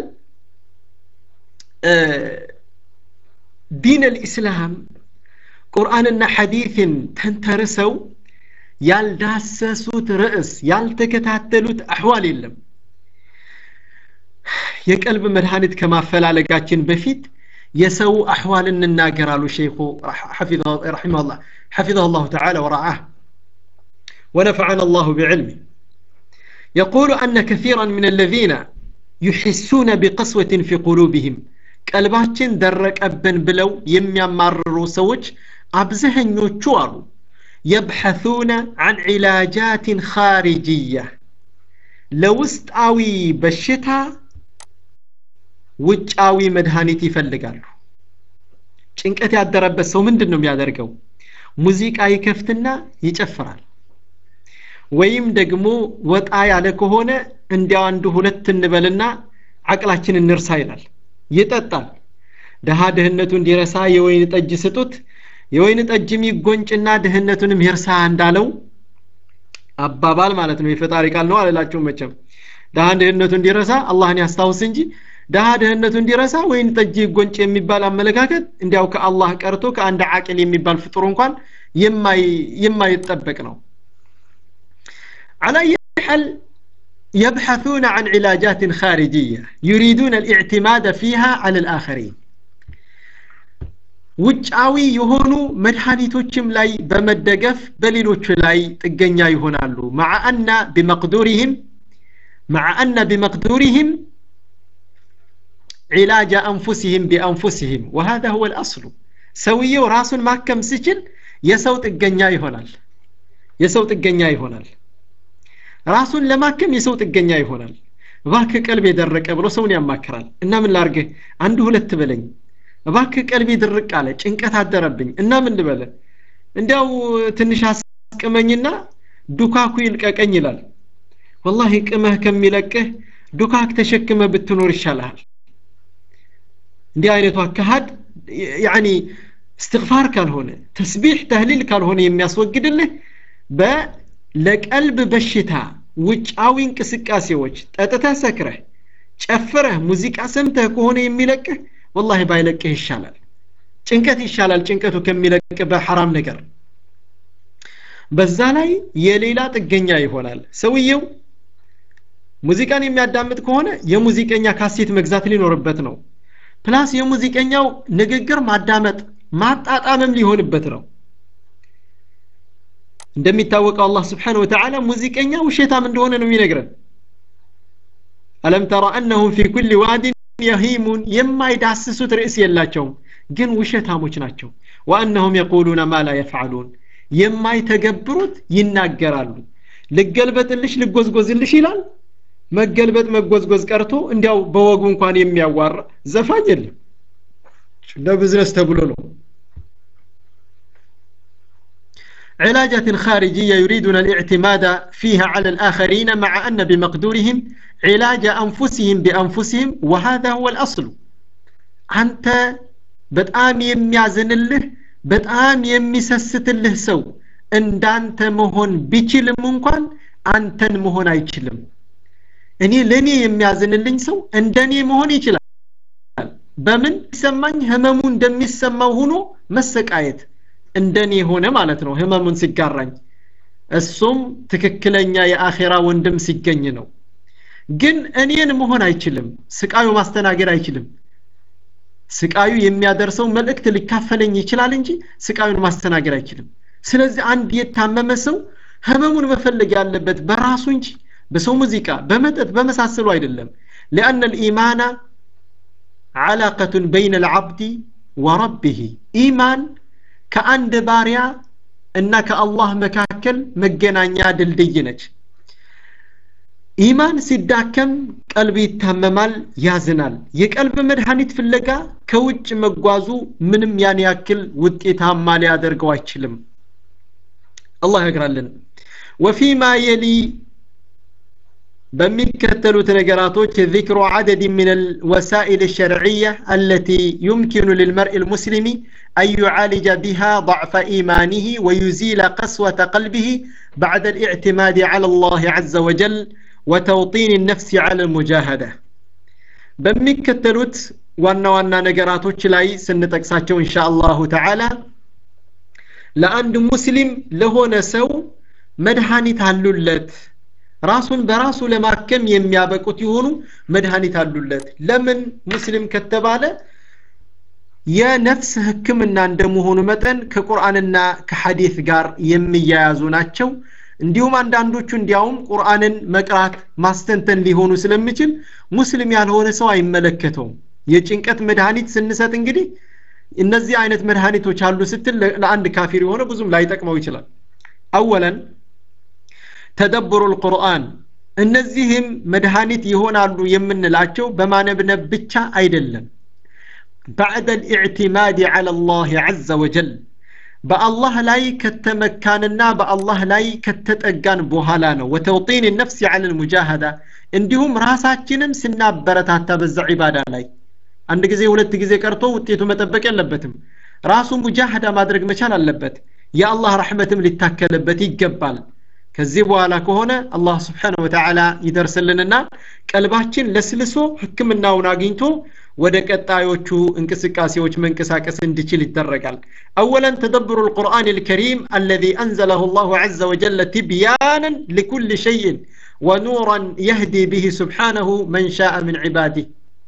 ዲን ልእስላም ቁርአንና ሐዲትን ተንተርሰው ያልዳሰሱት ርዕስ ያልተከታተሉት አሕዋል የለም የቀልብ መድኃኒት ከማፈላለጋችን በፊት የሰው አሕዋል እንናገራሉ ሸይኹ ረሒመሁላህ حفظه الله تعالى ورعاه ونفعنا الله بعلمه يقول أن كثيرا من الذين يحسون بقسوة في قلوبهم ቀልባችን ደረቀብን ብለው የሚያማርሩ ሰዎች አብዛኞቹ አሉ يبحثون عن علاجات خارجية ለውስጣዊ በሽታ ውጫዊ መድኃኒት ይፈልጋሉ ጭንቀት ያደረበት ሰው ምንድን ነው የሚያደርገው ሙዚቃ ይከፍትና ይጨፍራል ወይም ደግሞ ወጣ ያለ ከሆነ እንዲያው አንዱ ሁለት እንበልና አቅላችን እንርሳ ይላል ይጠጣል ድሃ ድህነቱ እንዲረሳ የወይን ጠጅ ስጡት የወይን ጠጅም ይጎንጭና ድህነቱንም ይርሳ እንዳለው አባባል ማለት ነው የፈጣሪ ቃል ነው አልላችሁም መቼም ድሃ ድህነቱ እንዲረሳ አላህን ያስታውስ እንጂ ድሃ ድህነቱ እንዲረሳ ወይን ጠጅ ይጎንጭ የሚባል አመለካከት እንዲያው ከአላህ ቀርቶ ከአንድ አቅል የሚባል ፍጡር እንኳን የማይጠበቅ ነው على أي حال يبحثون عن علاجات خارجية يريدون الاعتماد فيها على الآخرين ውጫዊ የሆኑ መድኃኒቶችም ላይ በመደገፍ በሌሎቹ ላይ ጥገኛ ይሆናሉ مع أن بمقدورهم مع أن بمقدورهم علاج أنفسهم بأنفسهم وهذا هو الأصل ሰውየው ራሱን ማከም ሲችል የሰው ጥገኛ ይሆናል የሰው ጥገኛ ይሆናል ራሱን ለማከም የሰው ጥገኛ ይሆናል እባክ ቀልብ የደረቀ ብሎ ሰውን ያማክራል እና ምን ላርግህ አንድ ሁለት በለኝ እባክ ቀልቤ ድርቅ አለ ጭንቀት አደረብኝ እና ምን ልበለ እንዲያው ትንሽ አስቅመኝና ዱካኩ ይልቀቀኝ ይላል ወላሂ ቅመህ ከሚለቅህ ዱካክ ተሸክመ ብትኖር ይሻልሃል እንዲህ አይነቱ አካሃድ ያኒ እስትግፋር ካልሆነ ተስቢሕ ተህሊል ካልሆነ የሚያስወግድልህ ለቀልብ በሽታ ውጫዊ እንቅስቃሴዎች ጠጥተህ ሰክረህ ጨፍረህ ሙዚቃ ሰምተህ ከሆነ የሚለቅህ ወላሂ ባይለቅህ ይሻላል ጭንቀት ይሻላል ጭንቀቱ ከሚለቅ በሐራም ነገር በዛ ላይ የሌላ ጥገኛ ይሆናል ሰውየው ሙዚቃን የሚያዳምጥ ከሆነ የሙዚቀኛ ካሴት መግዛት ሊኖርበት ነው ፕላስ የሙዚቀኛው ንግግር ማዳመጥ ማጣጣምም ሊሆንበት ነው እንደሚታወቀው አላህ ስብሓን ወተዓላ ሙዚቀኛ ውሸታም እንደሆነ ነው የሚነግረን አለም ተራ አነሁም ፊ ኩል ዋድን የሂሙን የማይዳስሱት ርዕስ የላቸውም ግን ውሸታሞች ናቸው ወአነሁም የቁሉነ ማ ላ የፍዓሉን የማይተገብሩት ይናገራሉ ልገልበጥልሽ ልጎዝጎዝልሽ ይላል መገልበጥ መጎዝጎዝ ቀርቶ እንዲያው በወጉ እንኳን የሚያዋራ ዘፋኝ የለም ለብዝነስ ተብሎ ነው علاجة خارجية يريدون الاعتماد فيها على الآخرين مع أن بمقدورهم علاج أنفسهم بأنفسهم وهذا هو الأصل أنت በጣም የሚያዝንልህ በጣም የሚሰስትልህ ሰው እንዳንተ መሆን ቢችልም እንኳን አንተን መሆን አይችልም እኔ ለእኔ የሚያዝንልኝ ሰው እንደኔ መሆን ይችላል በምን ሲሰማኝ ህመሙ እንደሚሰማው ሆኖ መሰቃየት እንደኔ ሆነ ማለት ነው ህመሙን ሲጋራኝ እሱም ትክክለኛ የአኼራ ወንድም ሲገኝ ነው ግን እኔን መሆን አይችልም ስቃዩ ማስተናገድ አይችልም ስቃዩ የሚያደርሰው መልእክት ሊካፈለኝ ይችላል እንጂ ስቃዩን ማስተናገድ አይችልም ስለዚህ አንድ የታመመ ሰው ህመሙን መፈለግ ያለበት በራሱ እንጂ በሰው ሙዚቃ በመጠጥ በመሳሰሉ አይደለም لأن الإيمان علاقة بين العبد وربه إيمان كأند باريا إنك الله مكاكل مجنانيا دلدي نج ኢማን ሲዳከም ቀልብ ይታመማል ያዝናል የቀልብ መድኃኒት ፍለጋ ከውጭ መጓዙ ምንም ያን ያክል ውጤታማ ሊያደርገው አይችልም አላህ ያግራልን ወፊማ የሊ በሚከተሉት ነገራቶች ذكر عدد من الوسائل الشرعية التي يمكن للمرء المسلم أن يعالج بها ضعف إيمانه ويزيل قسوة قلبه بعد الاعتماد على الله عز وجل وتوطين النفس على المجاهدة በሚከተሉት ዋና ዋና ነገራቶች ላይ ስንጠቅሳቸው እንሻ አላሁ ተዓላ ለአንድ ሙስሊም ለሆነ ሰው መድኃኒት አሉለት ራሱን በራሱ ለማከም የሚያበቁት የሆኑ መድኃኒት አሉለት ለምን ሙስሊም ከተባለ የነፍስ ህክምና እንደመሆኑ መጠን ከቁርአንና ከሐዲት ጋር የሚያያዙ ናቸው እንዲሁም አንዳንዶቹ እንዲያውም ቁርአንን መቅራት ማስተንተን ሊሆኑ ስለሚችል ሙስሊም ያልሆነ ሰው አይመለከተውም የጭንቀት መድኃኒት ስንሰጥ እንግዲህ እነዚህ አይነት መድኃኒቶች አሉ ስትል ለአንድ ካፊር የሆነ ብዙም ላይጠቅመው ይችላል አወለን ተደብሩ ልቁርአን እነዚህም መድኃኒት ይሆናሉ የምንላቸው በማነብነብ ብቻ አይደለም بعد الاعتماد على الله عز وجل በአላህ ላይ ከተመካንና በአላህ ላይ ከተጠጋን በኋላ ነው ወተውጢን ነፍስ ያለ ልሙጃሃዳ እንዲሁም ራሳችንን ስናበረታታ በዛ ዒባዳ ላይ አንድ ጊዜ ሁለት ጊዜ ቀርቶ ውጤቱ መጠበቅ የለበትም ራሱ ሙጃሃዳ ማድረግ መቻል አለበት የአላህ ረሕመትም ሊታከልበት ይገባል ከዚህ በኋላ ከሆነ አላህ ስብሓን ወተዓላ ይደርስልንና ቀልባችን ለስልሶ ህክምናውን አግኝቶ ወደ ቀጣዮቹ እንቅስቃሴዎች መንቀሳቀስ እንዲችል ይደረጋል አወለን ተደብሩ القرآن الكريم الذي أنزله الله عز وجل تبيانا لكل شيء ونورا يهدي به سبحانه من شاء من عباده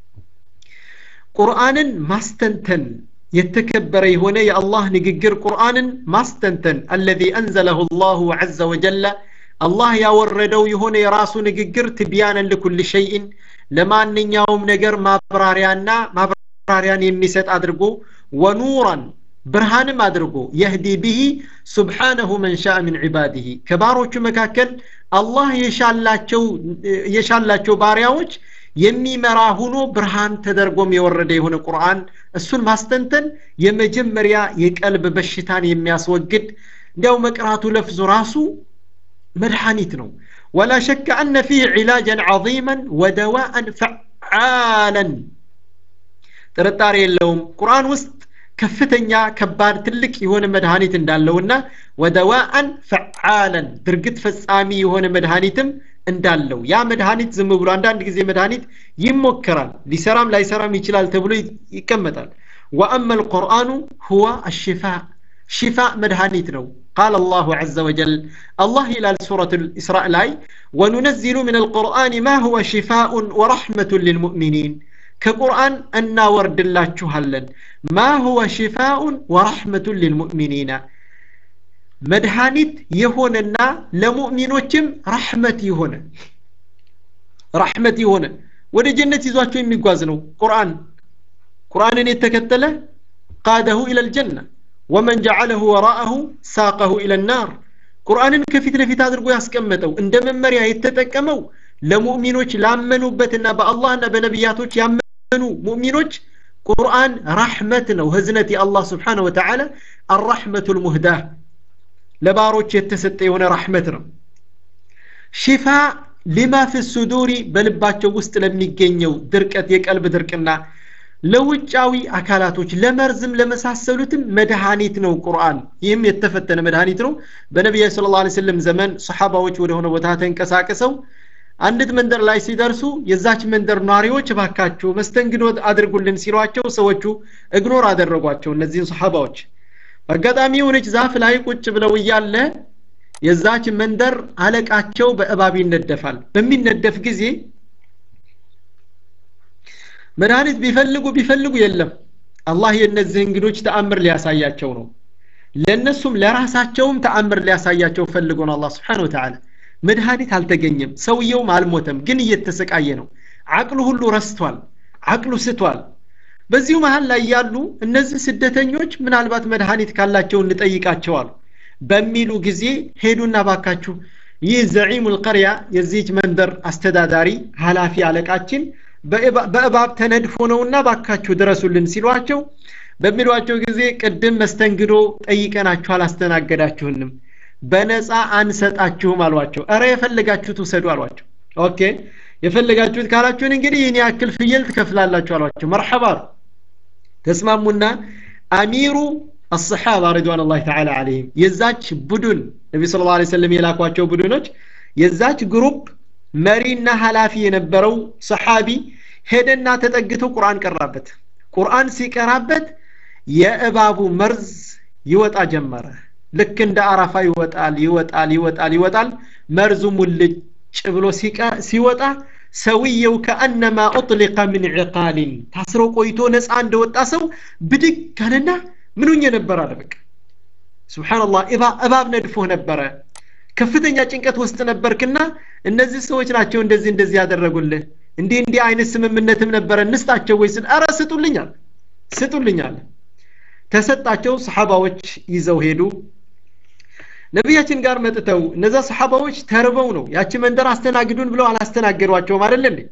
ቁርአንን ማስተንተን የተከበረ የሆነ የአላህ ንግግር ቁርአንን ማስተንተን አለዚ አንዘለሁ ላሁ ዐዘ ወጀለ አላህ ያወረደው የሆነ የራሱ ንግግር ትቢያነን ልኩል ሸይን ለማንኛውም ነገር ማብራሪያና ማብራሪያን የሚሰጥ አድርጎ ወኑራን ብርሃንም አድርጎ የህዲ ብሂ ሱብሓነሁ መን ሻአ ምን ዒባዲህ ከባሮቹ መካከል አላህ የሻላቸው ባሪያዎች የሚመራ ሁኖ ብርሃን ተደርጎም የወረደ የሆነ ቁርአን እሱን ማስተንተን የመጀመሪያ የቀልብ በሽታን የሚያስወግድ እንዲያው መቅራቱ ለፍዙ ራሱ መድኃኒት ነው ولا شك أن فيه علاجا عظيما ودواء فعالا ጥርጣሬ የለውም ቁርአን ውስጥ ከፍተኛ ከባድ ትልቅ የሆነ መድኃኒት እንዳለውና ወደዋአን ፈዓለን ድርግት ፈጻሚ የሆነ መድኃኒትም እንዳለው ያ መድኃኒት ዝም ብሎ አንዳንድ ጊዜ መድኃኒት ይሞከራል ሊሰራም ላይሰራም ይችላል ተብሎ ይቀመጣል ወአማ ልቁርአኑ ሁዋ አሽፋ ሽፋ መድኃኒት ነው ቃል አላሁ ዘ ወጀል አላህ ይላል ሱረት ልእስራእ ላይ ወኑነዚሉ ምን አልቁርአን ማ ሁወ ሽፋኡን ወረሕመቱን ልልሙእሚኒን ከቁርአን እናወርድላችኋለን ማ ሁወ ሽፋኡን ወረሕመቱን ልልሙእሚኒና መድኃኒት የሆነና ለሙእሚኖችም ረሕመት የሆነ ረሕመት የሆነ ወደ ጀነት ይዟቸው የሚጓዝ ነው ቁርአን ቁርአንን የተከተለ ቃደሁ ኢለ ልጀና ወመን ጀዓለሁ ወራአሁ ሳቀሁ ኢለ ናር ቁርአንን ከፊት ለፊት አድርጎ ያስቀመጠው እንደ መመሪያ የተጠቀመው ለሙእሚኖች ላመኑበትና በአላህና በነቢያቶች ያመኑ ሙእሚኖች ቁርአን ረሕመት ነው ህዝነት የአላህ ስብሓነ ወተዓላ አራሕመቱ ልሙህዳህ ለባሮች የተሰጠ የሆነ ረሕመት ነው ሽፋ ሊማ ፊ ሱዱሪ በልባቸው ውስጥ ለሚገኘው ድርቀት የቀልብ ድርቅና ለውጫዊ አካላቶች ለመርዝም ለመሳሰሉትም መድኃኒት ነው ቁርአን ይህም የተፈተነ መድኃኒት ነው በነቢያ ስለ ላ ስለም ዘመን ሰሓባዎች ወደሆነ ቦታ ተንቀሳቅሰው አንዲት መንደር ላይ ሲደርሱ የዛች መንደር ነዋሪዎች ባካችሁ መስተንግዶ አድርጉልን ሲሏቸው ሰዎቹ እግኖር አደረጓቸው እነዚህን ሰሓባዎች በአጋጣሚ የሆነች ዛፍ ላይ ቁጭ ብለው እያለ የዛች መንደር አለቃቸው በእባብ ይነደፋል በሚነደፍ ጊዜ መድኃኒት ቢፈልጉ ቢፈልጉ የለም አላህ የእነዚህ እንግዶች ተአምር ሊያሳያቸው ነው ለእነሱም ለራሳቸውም ተአምር ሊያሳያቸው ፈልጎ ነው አላህ ስብሓን ወተዓላ መድኃኒት አልተገኘም ሰውየውም አልሞተም ግን እየተሰቃየ ነው አቅሉ ሁሉ ረስቷል አቅሉ ስቷል በዚሁ መሀል ላይ ያሉ እነዚህ ስደተኞች ምናልባት መድኃኒት ካላቸው እንጠይቃቸዋል በሚሉ ጊዜ ሄዱና ባካችሁ ይህ ዘዒሙ ልቀርያ የዚህች መንደር አስተዳዳሪ ኃላፊ አለቃችን በእባብ ተነድፎ ነውና ባካችሁ ድረሱልን ሲሏቸው በሚሏቸው ጊዜ ቅድም መስተንግዶ ጠይቀናችሁ አላስተናገዳችሁንም በነፃ አንሰጣችሁም አሏቸው እረ የፈለጋችሁት ውሰዱ አሏቸው ኦኬ የፈለጋችሁት ካላችሁን እንግዲህ ይህን ያክል ፍየል ትከፍላላችሁ አሏቸው መርሐባ ተስማሙና አሚሩ الصحابة رضوان الله تعالى عليهم የዛች ቡድን ነቢ ስለ ላ ሰለም የላኳቸው ቡድኖች የዛች ግሩፕ መሪና ኃላፊ የነበረው ሰሓቢ ሄደና ተጠግቶ ቁርአን ቀራበት ቁርአን ሲቀራበት የእባቡ መርዝ ይወጣ ጀመረ ልክ እንደ አረፋ ይወጣል ይወጣል ይወጣል ይወጣል መርዙ ሙልጭ ብሎ ሲወጣ ሰውየው ከአነማ ኡጥሊቀ ምን ዕቃሊን ታስሮ ቆይቶ ነፃ እንደወጣ ሰው ብድግ አለና ምኑኝ ነበር አለ በቃ ስብሓንላህ እባብ ነድፎህ ነበረ ከፍተኛ ጭንቀት ውስጥ ነበርክና እነዚህ ሰዎች ናቸው እንደዚህ እንደዚህ ያደረጉልህ እንዲህ እንዲህ አይነት ስምምነትም ነበረ እንስጣቸው ወይ ስል አረ ስጡልኛል ስጡልኛል ተሰጣቸው ሰሓባዎች ይዘው ሄዱ ነቢያችን ጋር መጥተው እነዛ ሰሓባዎች ተርበው ነው ያቺ መንደር አስተናግዱን ብለው አላስተናገዷቸውም አይደለ እንዴ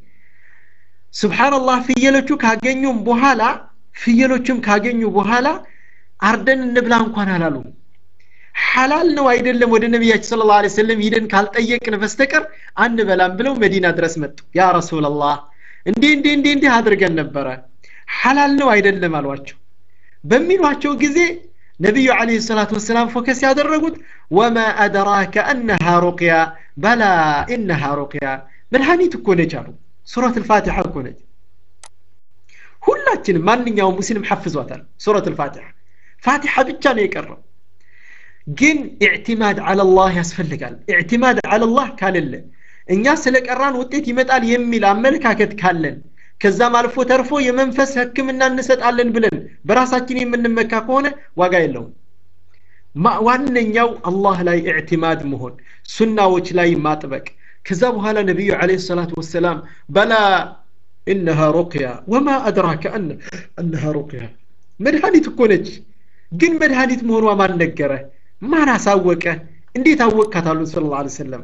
ስብሓንላህ ፍየሎቹ ካገኙም በኋላ ፍየሎቹም ካገኙ በኋላ አርደን እንብላ እንኳን አላሉ ሐላል ነው አይደለም ወደ ነቢያችን ስለ ላ ሰለም ሂደን ካልጠየቅን በስተቀር አንበላም ብለው መዲና ድረስ መጡ ያ ረሱላላህ እንዲህ እንዲህ እንዲህ እንዲህ አድርገን ነበረ ሐላል ነው አይደለም አሏቸው በሚሏቸው ጊዜ ነቢዩ አለህ ሰላት ወሰላም ፎከስ ያደረጉት ወማ አደራከ አነሃ ሩቅያ በላ ኢነሃ ሩቅያ መድኃኒት እኮ ነች አሉ ሱረት ልፋቲሓ እኮ ነች ሁላችንም ማንኛውም ሙስሊም ሐፍዟታል ሱረት ልፋቲሓ ፋቲሓ ብቻ ነው የቀረው ግን ኢዕቲማድ አለላህ ያስፈልጋል ኢዕቲማድ አለላህ ካለለ እኛ ስለ ቀራን ውጤት ይመጣል የሚል አመለካከት ካለን ከዛም አልፎ ተርፎ የመንፈስ ህክምና እንሰጣለን ብለን በራሳችን የምንመካ ከሆነ ዋጋ የለውም ዋነኛው አላህ ላይ ኢዕቲማድ መሆን ሱናዎች ላይ ማጥበቅ ከዛ በኋላ ነቢዩ አለ ሰላት ወሰላም በላ ኢነሃ ሩቅያ ወማ አድራከ አነሃ ሩቅያ መድኃኒት እኮ ነች ግን መድኃኒት መሆኗ ማን ነገረ ማን አሳወቀ እንዴት አወቅካት አሉን ስለ ላ ሰለም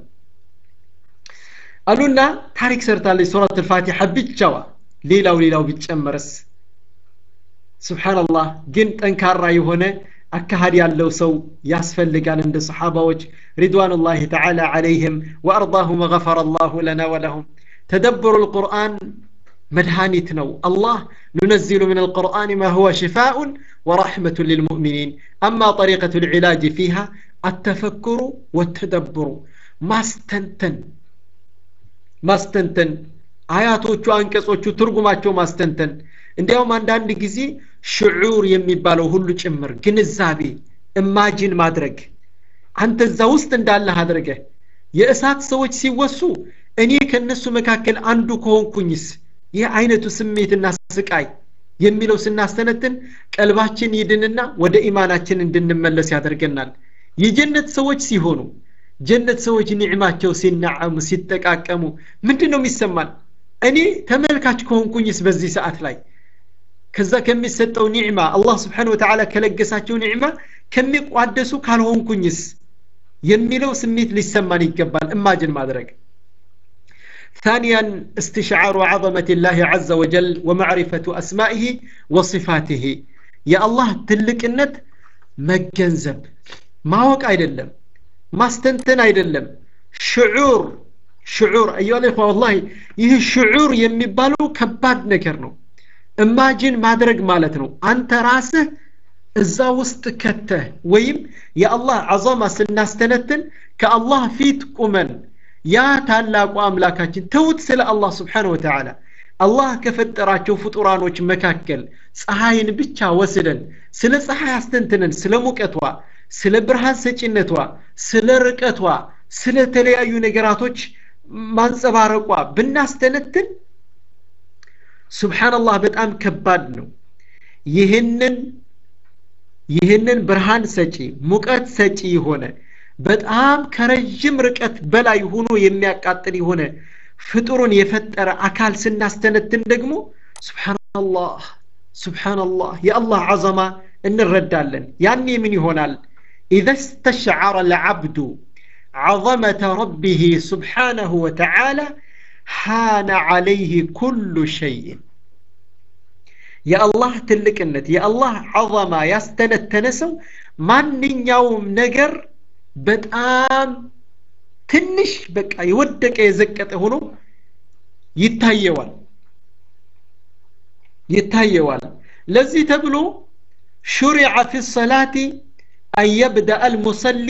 አሉና ታሪክ ሰርታለች ሱረት ልፋቲሓ ብቻዋ ሌላው ሌላው ቢጨመርስ ስብሓንላህ ግን ጠንካራ የሆነ አካሃድ ያለው ሰው ያስፈልጋል እንደ ሰሓባዎች ሪድዋኑላህ ተዓላ ዓለይህም ወአርضاهم وغفر الله لنا ولهم تدبر القرآن مدهانيت نو الله ننزل من القرآن ما هو شفاء ورحمة للمؤمنين أما طريقة العلاج فيها التفكر والتدبر ما استنتن ما استنتن አያቶቹ አንቀጾቹ ትርጉማቸው ማስተንተን እንዲያውም አንዳንድ ጊዜ ሽዑር የሚባለው ሁሉ ጭምር ግንዛቤ እማጂን ማድረግ አንተ እዛ ውስጥ እንዳለህ አድርገህ የእሳት ሰዎች ሲወሱ እኔ ከነሱ መካከል አንዱ ከሆንኩኝስ ይህ አይነቱ ስሜትና ስቃይ የሚለው ስናስተነትን ቀልባችን ይድንና ወደ ኢማናችን እንድንመለስ ያደርገናል የጀነት ሰዎች ሲሆኑ ጀነት ሰዎች ኒዕማቸው ሲናዓሙ ሲጠቃቀሙ ምንድን ነው የሚሰማን እኔ ተመልካች ከሆንኩኝስ በዚህ ሰዓት ላይ ከዛ ከሚሰጠው ኒዕማ አላህ ስብሓን ወተዓላ ከለገሳቸው ኒዕማ ከሚቋደሱ ካልሆንኩኝስ የሚለው ስሜት ሊሰማን ይገባል እማጅን ማድረግ ثانيا استشعار عظمة الله عز وجل ومعرفة أسمائه وصفاته يا الله تلقنت مجنزب ما وقع አይደለም ማስተንተን አይደለም ሽዑር ሽዑር አዩ አለይኹ ወላሂ ይህ ሽዑር የሚባለው ከባድ ነገር ነው እማጅን ማድረግ ማለት ነው አንተ ራስህ እዛ ውስጥ ከተህ ወይም የአላህ አዛማ ስናስተነትን ከአላህ ፊት ቁመን ያ ታላቁ አምላካችን ተውት ስለ አላህ ስብሓን ወተዓላ አላህ ከፈጠራቸው ፍጡራኖች መካከል ፀሐይን ብቻ ወስደን ስለ ፀሐይ አስተንትነን ስለ ሙቀቷ ስለ ብርሃን ሰጪነቷ ስለ ርቀቷ ስለ ተለያዩ ነገራቶች ማንጸባረቋ ብናስተነትን ሱብሓንላህ በጣም ከባድ ነው ይህንን ይህንን ብርሃን ሰጪ ሙቀት ሰጪ የሆነ በጣም ከረዥም ርቀት በላይ ሆኖ የሚያቃጥል የሆነ ፍጡሩን የፈጠረ አካል ስናስተነትን ደግሞ ሱብሓንላህ ሱብሓንላህ የአላህ አዘማ እንረዳለን ያኔ ምን ይሆናል إذا استشعر العبد عظمة ربه سبحانه وتعالى حان عليه كل شيء يا الله تلكنت يا الله عظمة يستند تنسو من يوم نجر በጣም ትንሽ በቃ የወደቀ የዘቀጠ ሆኖ ይታየዋል ይታየዋል ለዚህ ተብሎ ሹሪዐ ፊ ሰላቲ አን የብደአ አልሙሰሊ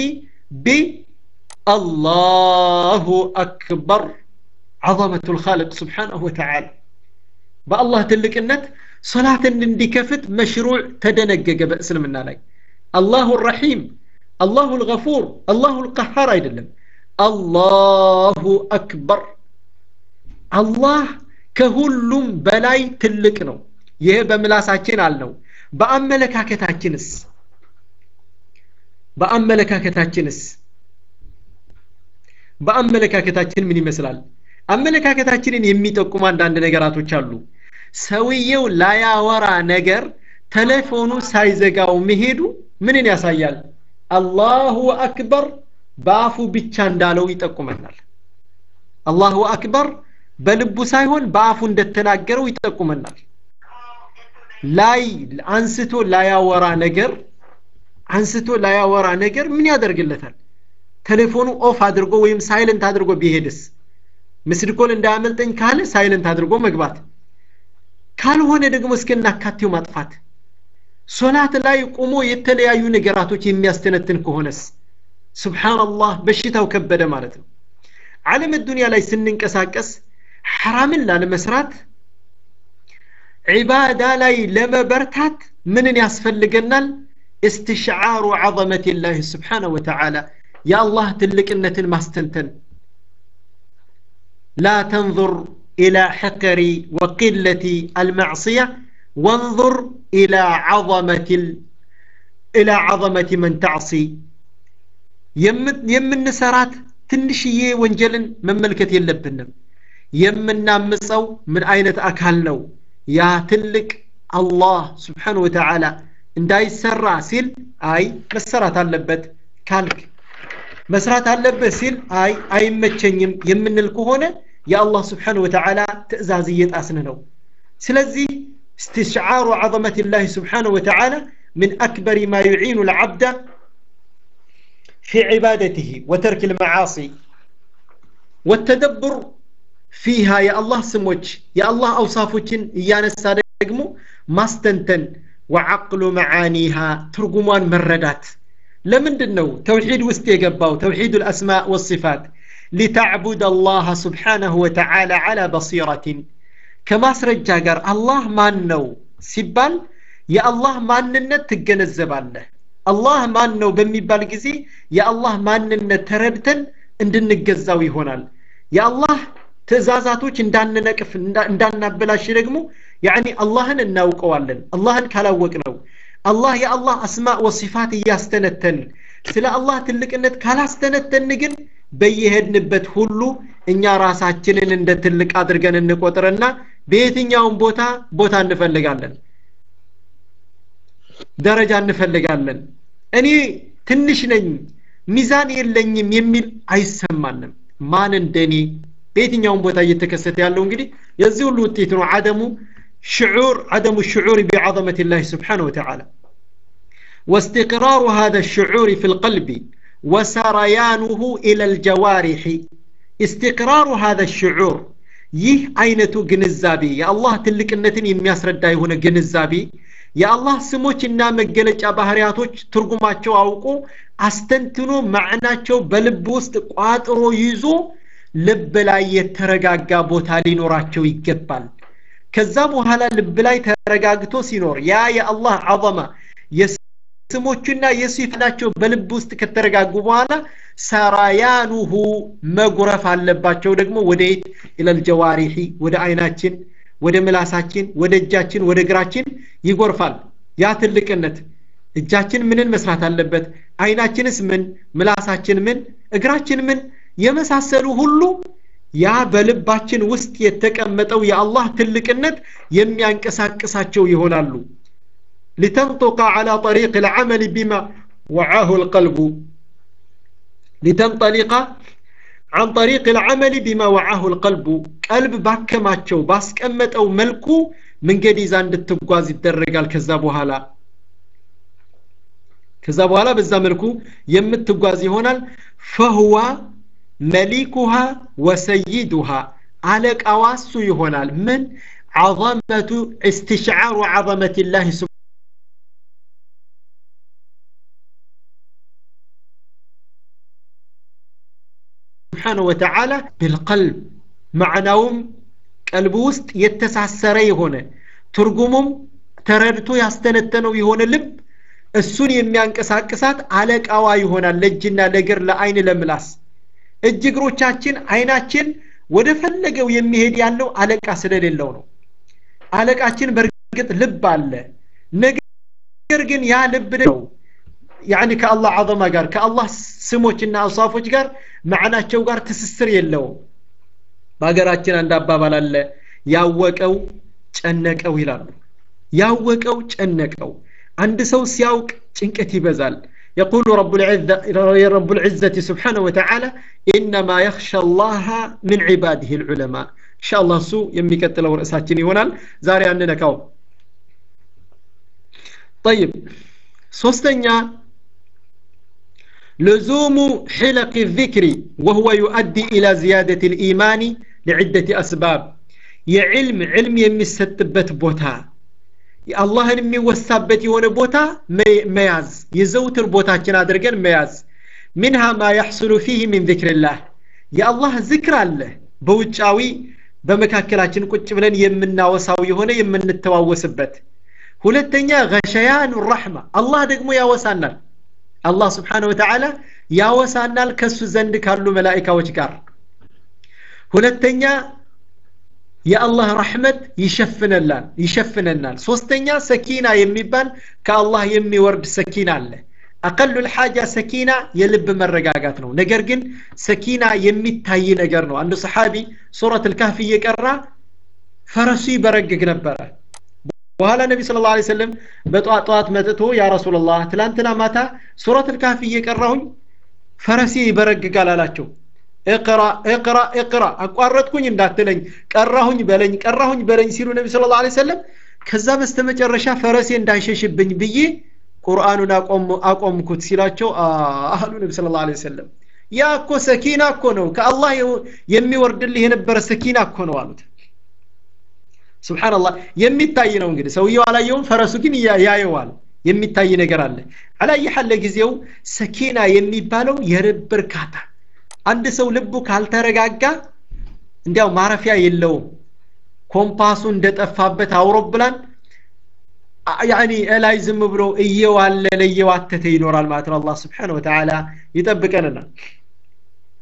ቢአላሁ አክበር عظمة الخالق سبحانه وتعالى بالله تلقنت صلاة اندكفت مشروع تدنقق بأسلمنا لك الله الرحيم الله الغفور الله القهار አይደለም አላሁ አክበር አላህ ከሁሉም በላይ ትልቅ ነው ይሄ በምላሳችን አልነው በአመለካከታችንስ በአመለካከታችንስ በአመለካከታችን ምን ይመስላል አመለካከታችንን የሚጠቁሙ አንዳንድ ነገራቶች አሉ ሰውየው ላያወራ ነገር ቴሌፎኑ ሳይዘጋው መሄዱ ምንን ያሳያል አላሁ አክበር በአፉ ብቻ እንዳለው ይጠቁመናል አላሁ አክበር በልቡ ሳይሆን በአፉ እንደተናገረው ይጠቁመናል ላይ አንስቶ ላያወራ ነገር አንስቶ ላያወራ ነገር ምን ያደርግለታል ቴሌፎኑ ኦፍ አድርጎ ወይም ሳይለንት አድርጎ ቢሄድስ ምስድኮል እንዳያመልጠኝ ካለ ሳይለንት አድርጎ መግባት ካልሆነ ደግሞ እስከናካቴው ማጥፋት ሶላት ላይ ቆሞ የተለያዩ ነገራቶች የሚያስተነትን ከሆነስ ስብሓንላህ በሽታው ከበደ ማለት ነው ዓለም ዱንያ ላይ ስንንቀሳቀስ ሐራምን ላለመስራት ዒባዳ ላይ ለመበርታት ምንን ያስፈልገናል استشعار عظمة الله سبحانه وتعالى يا الله تلقنة ماستنتن لا تنظر إلى حقر وقلة المعصية وانظر إلى عظمة ال... إلى عظمة من تعصي يمن سرات ትንሽዬ ወንጀልን መመልከት የለብንም የምናምፀው ምን አይነት አካል ነው ያ ትልቅ አላህ ስብሓን ወተዓላ እንዳይሰራ ሲል አይ መሰራት አለበት ካልክ መስራት አለበት ሲል አይ አይመቸኝም የምንል ከሆነ የአላህ ስብሓን ወተዓላ ትእዛዝ እየጣስን ነው ስለዚህ استشعار عظمة الله سبحانه وتعالى من أكبر ما يعين العبد في عبادته وترك المعاصي والتدبر فيها يا الله سموج يا الله أوصافوችን እያነሳ ደግሞ ማስተንተን وعقل معانيها ترجمان مردات لمندن ነው توحيد ውስጥ የገባው توحيد الأسماء والصفات لتعبد الله سبحانه وتعالى على بصيرة ከማስረጃ ጋር አላህ ማን ነው ሲባል የአላህ ማንነት ትገነዘባለህ አላህ ማን ነው በሚባል ጊዜ የአላህ ማንነት ተረድተን እንድንገዛው ይሆናል የአላህ ትእዛዛቶች እንዳንነቅፍ እንዳናበላሽ ደግሞ ያኒ አላህን እናውቀዋለን አላህን ካላወቅ ነው አላህ የአላህ አስማእ ወሲፋት እያስተነተን ስለ አላህ ትልቅነት ካላስተነተን ግን በየሄድንበት ሁሉ እኛ ራሳችንን እንደ ትልቅ አድርገን እንቆጥርና በየትኛውም ቦታ ቦታ እንፈልጋለን ደረጃ እንፈልጋለን እኔ ትንሽ ነኝ ሚዛን የለኝም የሚል አይሰማንም ማን እንደኔ በየትኛውም ቦታ እየተከሰተ ያለው እንግዲህ የዚህ ሁሉ ውጤት ነው አደሙ ሽዑር አደሙ ሽዑር ቢዓظመት ላህ ስብሓን ወተዓላ واستقرار هذا الشعور في القلب وسريانه إلى الجوارح استقرار هذا الشعور ይህ አይነቱ ግንዛቤ የአላህ ትልቅነትን የሚያስረዳ የሆነ ግንዛቤ የአላህ ስሞችና መገለጫ ባህሪያቶች ትርጉማቸው አውቆ አስተንትኖ ማዕናቸው በልብ ውስጥ ቋጥሮ ይዞ ልብ ላይ የተረጋጋ ቦታ ሊኖራቸው ይገባል ከዛ በኋላ ልብ ላይ ተረጋግቶ ሲኖር ያ የአላህ አظማ የስሞቹና የሲፋናቸው በልብ ውስጥ ከተረጋጉ በኋላ ሰራያኑሁ መጉረፍ አለባቸው ደግሞ ወደ የት ኢለልጀዋሪሒ ወደ አይናችን ወደ ምላሳችን ወደ እጃችን ወደ እግራችን ይጎርፋል ያ ትልቅነት እጃችን ምንን መስራት አለበት አይናችንስ ምን ምላሳችን ምን እግራችን ምን የመሳሰሉ ሁሉ ያ በልባችን ውስጥ የተቀመጠው የአላህ ትልቅነት የሚያንቀሳቅሳቸው ይሆናሉ لتنطق على طريق العمل بما وعاه القلب لتنطلق عن طريق العمل بما وعاه القلب قلب ባከማቸው ባስቀመጠው መልኩ መንገድ ይዛ እንድትጓዝ ይደረጋል ከዛ በኋላ ከዛ በኋላ በዛ መልኩ የምትጓዝ ይሆናል ፈህዋ መሊኩሃ ወሰይዱሃ አለቃዋ እሱ ይሆናል ምን عظمة استشعار عظمة الله سبحانه وتعالى بالقلب معناهم ቀልብ ውስጥ የተሳሰረ የሆነ ትርጉሙም ተረድቶ ያስተነተነው የሆነ ልብ እሱን የሚያንቀሳቅሳት አለቃዋ ይሆናል ለእጅና ለእግር ለአይን ለምላስ እጅ እግሮቻችን አይናችን ወደ ፈለገው የሚሄድ ያለው አለቃ ስለሌለው ነው አለቃችን በእርግጥ ልብ አለ ነገር ግን ያ ልብ ነው ያኒ ከአላህ አዘማ ጋር ከአላህ ስሞችና አውሳፎች ጋር ማዕናቸው ጋር ትስስር የለውም በሀገራችን አንድ አባባል አለ ያወቀው ጨነቀው ይላሉ ያወቀው ጨነቀው አንድ ሰው ሲያውቅ ጭንቀት ይበዛል يقول رب العزة رب العزة سبحانه وتعالى إنما يخشى الله من عباده العلماء إن شاء الله سو يمي كتلو رأساتين يونال زاري عندنا كاو طيب سوستنيا لزوم حلق الذكر وهو يؤدي إلى زيادة الإيمان لعدة أسباب يعلم علم يمستبت بوتا አላህን የሚወሳበት የሆነ ቦታ መያዝ የዘውትር ቦታችን አድርገን መያዝ ሚንሃ ማ ያሕሱሉ ፊህ ሚን ذክርላህ የአላህ ዝክር አለ በውጫዊ በመካከላችን ቁጭ ብለን የምናወሳው የሆነ የምንተዋወስበት ሁለተኛ ገሸያን ራሕማ አላህ ደግሞ ያወሳናል አላህ ስብሓን ወተዓላ ያወሳናል ከሱ ዘንድ ካሉ መላኢካዎች ጋር ሁለተኛ የአላህ ረሕመት ይሸፍነላል ይሸፍነናል ሶስተኛ ሰኪና የሚባል ከአላህ የሚወርድ ሰኪና አለ አቀሉ ልሓጃ ሰኪና የልብ መረጋጋት ነው ነገር ግን ሰኪና የሚታይ ነገር ነው አንዱ ሰሓቢ ሱረት ልካፍ እየቀራ ፈረሱ ይበረግግ ነበረ በኋላ ነቢ ስለ ላ ሰለም በጠዋት ጠዋት መጥቶ ያ ረሱላላህ ትላንትና ማታ ሱረት ልካፍ እየቀራሁኝ ፈረሴ ይበረግጋል አላቸው እቅራ እቅራ እቅራ አቋረጥኩኝ እንዳትለኝ ቀራሁኝ በለኝ ቀራሁኝ በለኝ ሲሉ ነቢ ስለ ላ ሰለም ከዛ በስተመጨረሻ ፈረሴ እንዳይሸሽብኝ ብዬ ቁርአኑን አቆምኩት ሲላቸው አህሉ ነቢ ስለ ላ ሰለም ያ እኮ ሰኪና እኮ ነው ከአላህ የሚወርድልህ የነበረ ሰኪና እኮ ነው አሉት ስብሓንላህ የሚታይ ነው እንግዲህ ሰውየው አላየውም ፈረሱ ግን ያየዋል የሚታይ ነገር አለ አላየሐለ ጊዜው ሰኪና የሚባለው የልብ እርካታ አንድ ሰው ልቡ ካልተረጋጋ እንዲያው ማረፊያ የለውም ኮምፓሱ እንደጠፋበት አውሮፕላን ያኒ እላይ ዝም ብሎ እየዋለለ እየዋተተ ይኖራል ማለት ነው አላህ ስብሓን ወተዓላ ይጠብቀንና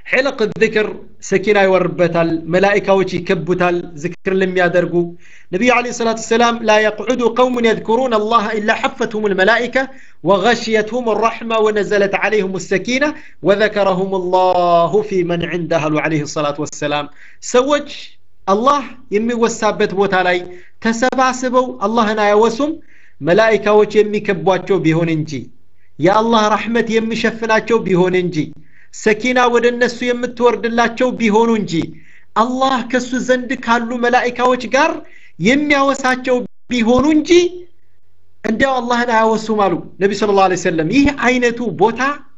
ሕለቅ ذክር ሰኪና ይወርበታል መላኢካዎች ይከቡታል ዝክር ለሚያደርጉ ነቢዩ ለ ሰላት ሰላም ላ የቅዑዱ ቀውሙን የذክሩን አላህ ኢላ ሐፈትሁም ልመላኢካ ወغሽየትሁም الرحمة ወነዘለት ዓለይህም الሰኪና ወذከረሁም الله في من عنده አሉ ዓለይህ ሰላት ወሰላም ሰዎች አላህ የሚወሳበት ቦታ ላይ ተሰባስበው አላህን አያወሱም መላኢካዎች የሚከቧቸው ቢሆን እንጂ የአላህ ረሕመት የሚሸፍናቸው ቢሆን እንጂ ሰኪና ወደ እነሱ የምትወርድላቸው ቢሆኑ እንጂ አላህ ከሱ ዘንድ ካሉ መላኢካዎች ጋር የሚያወሳቸው ቢሆኑ እንጂ እንዲያው አላህን አያወሱም አሉ ነቢ ስለ ላ ሰለም ይህ አይነቱ ቦታ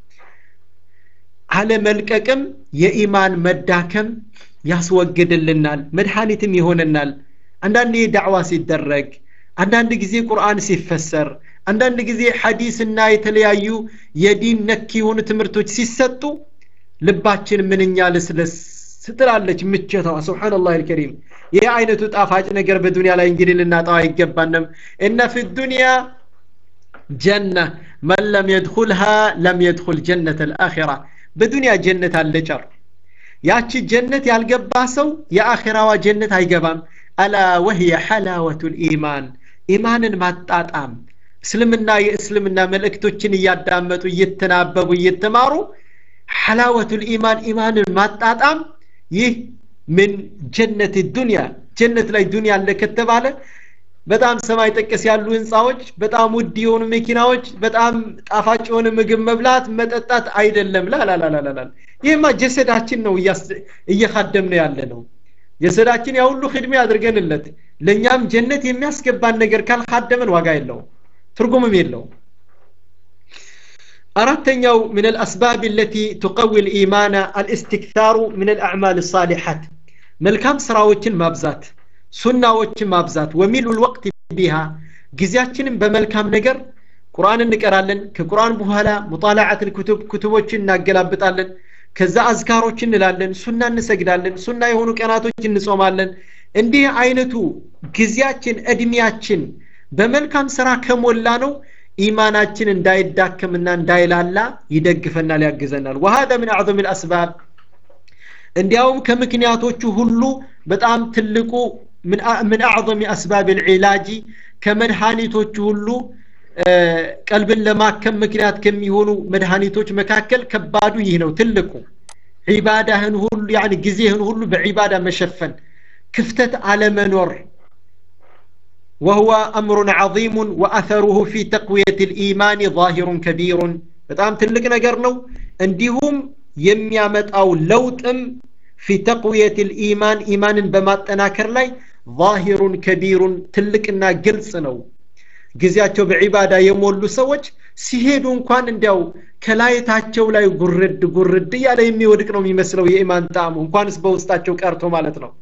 አለመልቀቅም የኢማን መዳከም ያስወግድልናል መድኃኒትም ይሆንናል አንዳንድ ዳዕዋ ሲደረግ አንዳንድ ጊዜ ቁርአን ሲፈሰር አንዳንድ ጊዜ ሐዲስና የተለያዩ የዲን ነክ የሆኑ ትምህርቶች ሲሰጡ ልባችን ምንኛ ልስለስ ስትላለች ምቸቷ ስብሓንላህ አልከሪም ይህ አይነቱ ጣፋጭ ነገር በዱንያ ላይ እንግዲህ ልናጣው አይገባንም እነ ፊ ዱንያ ጀነ መን ለም የድኩልሃ ለም የድኩል ጀነት አልአኺራ በዱንያ ጀነት አለ ጨር ያቺ ጀነት ያልገባ ሰው የአኺራዋ ጀነት አይገባም አላ ወህየ ሐላወቱ ልኢማን ኢማንን ማጣጣም እስልምና የእስልምና መልእክቶችን እያዳመጡ እየተናበቡ እየተማሩ ሐላወቱ ልኢማን ኢማንን ማጣጣም ይህ ምን ጀነት ዱንያ ጀነት ላይ ዱንያ አለ ከተባለ በጣም ሰማይ ጠቀስ ያሉ ህንፃዎች በጣም ውድ የሆኑ መኪናዎች በጣም ጣፋጭ የሆነ ምግብ መብላት መጠጣት አይደለም ላላላላላል ይህማ ጀሰዳችን ነው እየካደም ነው ያለ ነው ጀሰዳችን ያ ሁሉ ክድሜ አድርገንለት ለእኛም ጀነት የሚያስገባን ነገር ካልካደመን ዋጋ የለውም ትርጉምም የለውም አራተኛው من الأسباب التي تقوي الإيمان الاستكثار من الأعمال الصالحات መልካም ስራዎችን ማብዛት ሱናዎችን ማብዛት ወሚሉ الوقت بها ጊዜያችንን በመልካም ነገር ቁርአን እንቀራለን ከቁርአን በኋላ ሙጣላዓት الكتب ኩቱቦችን እናገላብጣለን ከዛ አዝካሮች እንላለን ሱና እንሰግዳለን ሱና የሆኑ ቀናቶች እንጾማለን እንዲህ አይነቱ ጊዜያችን እድሜያችን በመልካም ስራ ከሞላ ነው ኢማናችን እንዳይዳከምና እንዳይላላ ይደግፈናል ያግዘናል ወሃذا من اعظم الاسباب እንዲያውም ከምክንያቶቹ ሁሉ በጣም ትልቁ من اعظم اسباب العلاج ከመድኃኒቶቹ ሁሉ ቀልብን ለማከም ምክንያት ከሚሆኑ መድኃኒቶች መካከል ከባዱ ይህ ነው ትልቁ ዒባዳህን ሁሉ ያኒ ጊዜህን ሁሉ በዒባዳ መሸፈን ክፍተት አለመኖር وهو أمر عظيم وأثره في تقوية الإيمان ظاهر كبير በጣም ትልቅ ነገር ነው እንዲሁም የሚያመጣው ለውጥም في تقوية الإيمان إيماንን በማጠናከር ላይ ظاهر كبير ትልቅና ግልጽ ነው ጊዜያቸው በዒባዳ የሞሉ ሰዎች ሲሄዱ እንኳን እንዲያው ከላይታቸው ላይ ጉርድ ጉርድ እያለ የሚወድቅ ነው የሚመስለው የኢማን ጣዕሙ እንኳንስ በውስጣቸው ቀርቶ ማለት ነው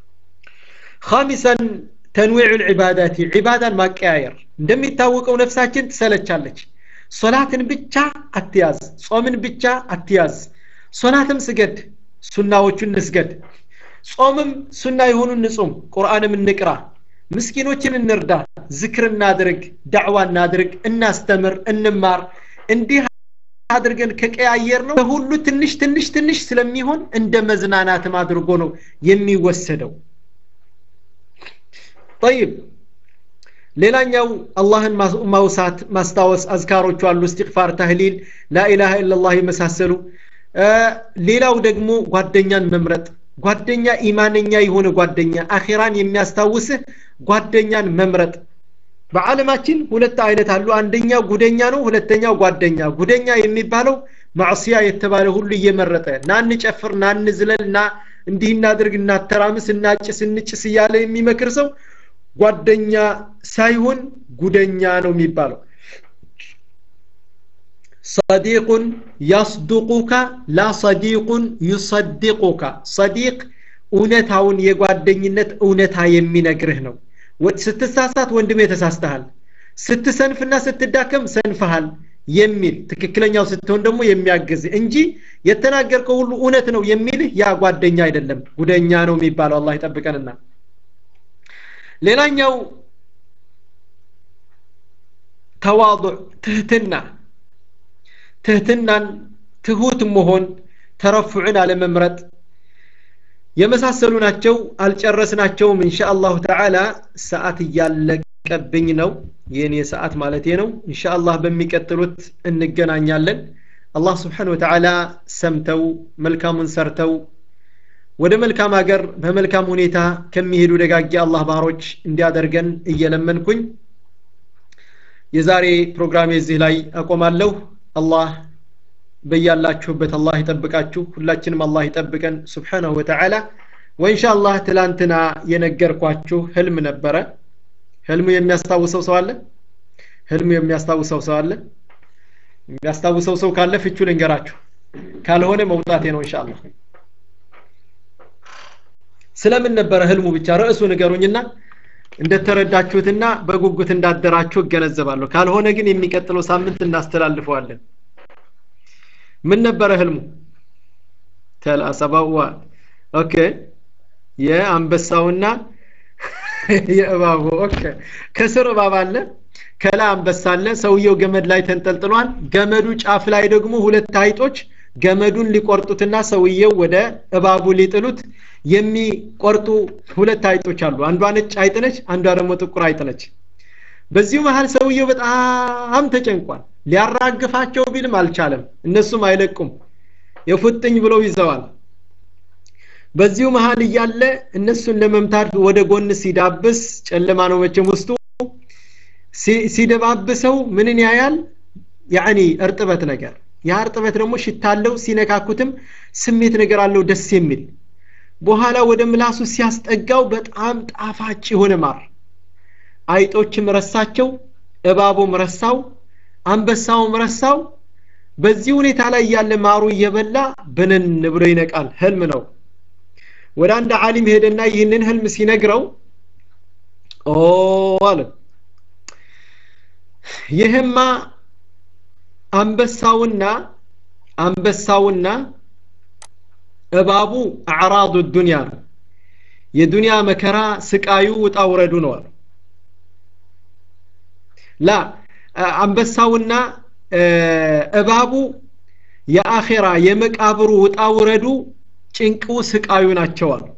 ኻሚሰን ተንዊዕ ልዕባዳቲ ዒባዳን ማቀያየር እንደሚታወቀው ነፍሳችን ትሰለቻለች ሶላትን ብቻ አትያዝ ጾምን ብቻ አትያዝ ሶላትም ስገድ ሱናዎቹን እንስገድ ጾምም ሱና የሆኑ እንጹም ቁርአንም እንቅራ ምስኪኖችን እንርዳ ዝክር እናድርግ ዳዕዋ እናድርግ እናስተምር እንማር እንዲህ አድርገን ከቀያየር ነው ሁሉ ትንሽ ትንሽ ትንሽ ስለሚሆን እንደ መዝናናትም አድርጎ ነው የሚወሰደው ጠይብ ሌላኛው አላህን ማውሳት ማስታወስ አዝካሮቹ አሉ እስትግፋር ታህሊል ላኢላሃ ኢላላህ የመሳሰሉ ሌላው ደግሞ ጓደኛን መምረጥ ጓደኛ ኢማነኛ የሆነ ጓደኛ አኼራን የሚያስታውስህ ጓደኛን መምረጥ በዓለማችን ሁለት አይነት አሉ አንደኛው ጉደኛ ነው ሁለተኛው ጓደኛ ጉደኛ የሚባለው ማዕስያ የተባለ ሁሉ እየመረጠ ና እንጨፍር ና እንዝለል ና እንዲህ እናድርግ እናተራምስ እናጭስ እንጭስ እያለ የሚመክር ሰው ጓደኛ ሳይሆን ጉደኛ ነው የሚባለው صديق يصدقك لا صديق يصدقك صديق እውነታውን የጓደኝነት እውነታ የሚነግርህ ነው ስትሳሳት ወንድሜ ተሳስተሃል ስትሰንፍና ስትዳከም ሰንፈሃል የሚል ትክክለኛው ስትሆን ደግሞ የሚያግዝ እንጂ የተናገርከው ሁሉ እውነት ነው የሚልህ ያ ጓደኛ አይደለም ጉደኛ ነው የሚባለው አላህ ይጠብቀንና ሌላኛው ተዋضዕ ትህትና ትህትናን ትሁት መሆን ተረፉዕን አለመምረጥ የመሳሰሉ ናቸው አልጨረስናቸውም እንሻ አላሁ ተዓላ ሰዓት እያለቀብኝ ነው የኔ ሰዓት ማለቴ ነው እንሻ አላህ በሚቀጥሉት እንገናኛለን አላህ ስብሓን ወተዓላ ሰምተው መልካሙን ሰርተው ወደ መልካም ሀገር በመልካም ሁኔታ ከሚሄዱ ደጋጊ አላህ ባሮች እንዲያደርገን እየለመንኩኝ የዛሬ ፕሮግራሜ እዚህ ላይ አቆማለሁ አላህ በያላችሁበት አላህ ይጠብቃችሁ ሁላችንም አላህ ይጠብቀን ስብሓናሁ ወተዓላ ወኢንሻ አላህ ትላንትና የነገርኳችሁ ህልም ነበረ ህልሙ የሚያስታውሰው ሰው አለ ህልሙ የሚያስታውሰው ሰው አለ የሚያስታውሰው ሰው ካለ ፍቹ ልንገራችሁ ካልሆነ መውጣቴ ነው እንሻ አላህ ስለምን ነበረ ህልሙ ብቻ ርዕሱ ንገሩኝና እንደተረዳችሁትና በጉጉት እንዳደራችሁ እገነዘባለሁ ካልሆነ ግን የሚቀጥለው ሳምንት እናስተላልፈዋለን ምን ነበረ ህልሙ ተልአሰባዋ ኦኬ የአንበሳውና የእባቡ ኦኬ ከስር እባብ አለ ከላይ አንበሳ አለ ሰውየው ገመድ ላይ ተንጠልጥሏል ገመዱ ጫፍ ላይ ደግሞ ሁለት አይጦች ገመዱን ሊቆርጡትና ሰውየው ወደ እባቡ ሊጥሉት የሚቆርጡ ሁለት አይጦች አሉ አንዷ ነጭ አይጥ ነች አንዷ ደግሞ ጥቁር አይጥ ነች በዚሁ መሀል ሰውየው በጣም ተጨንቋል ሊያራግፋቸው ቢልም አልቻለም እነሱም አይለቁም የፉጥኝ ብለው ይዘዋል በዚሁ መሀል እያለ እነሱን ለመምታት ወደ ጎን ሲዳብስ ጨለማ ነው መቼም ውስጡ ሲደባብሰው ምንን ያያል ያኒ እርጥበት ነገር ያ እርጥበት ደግሞ ሽታለው ሲነካኩትም ስሜት ነገር አለው ደስ የሚል በኋላ ወደ ምላሱ ሲያስጠጋው በጣም ጣፋጭ የሆነ ማር አይጦችም ረሳቸው እባቡም ረሳው አንበሳውም ረሳው በዚህ ሁኔታ ላይ ያለ ማሩ እየበላ ብንን ብሎ ይነቃል ህልም ነው ወደ አንድ ዓሊም ሄደና ይህንን ህልም ሲነግረው ኦ አለ ይህማ አንበሳውና አንበሳውና እባቡ አዕራዱ ዱንያ ነው የዱንያ መከራ ስቃዩ ውጣ ውረዱ ነው አሉ ላ አንበሳውና እባቡ የአኼራ የመቃብሩ ውጣ ውረዱ ጭንቁ ስቃዩ ናቸው አሉ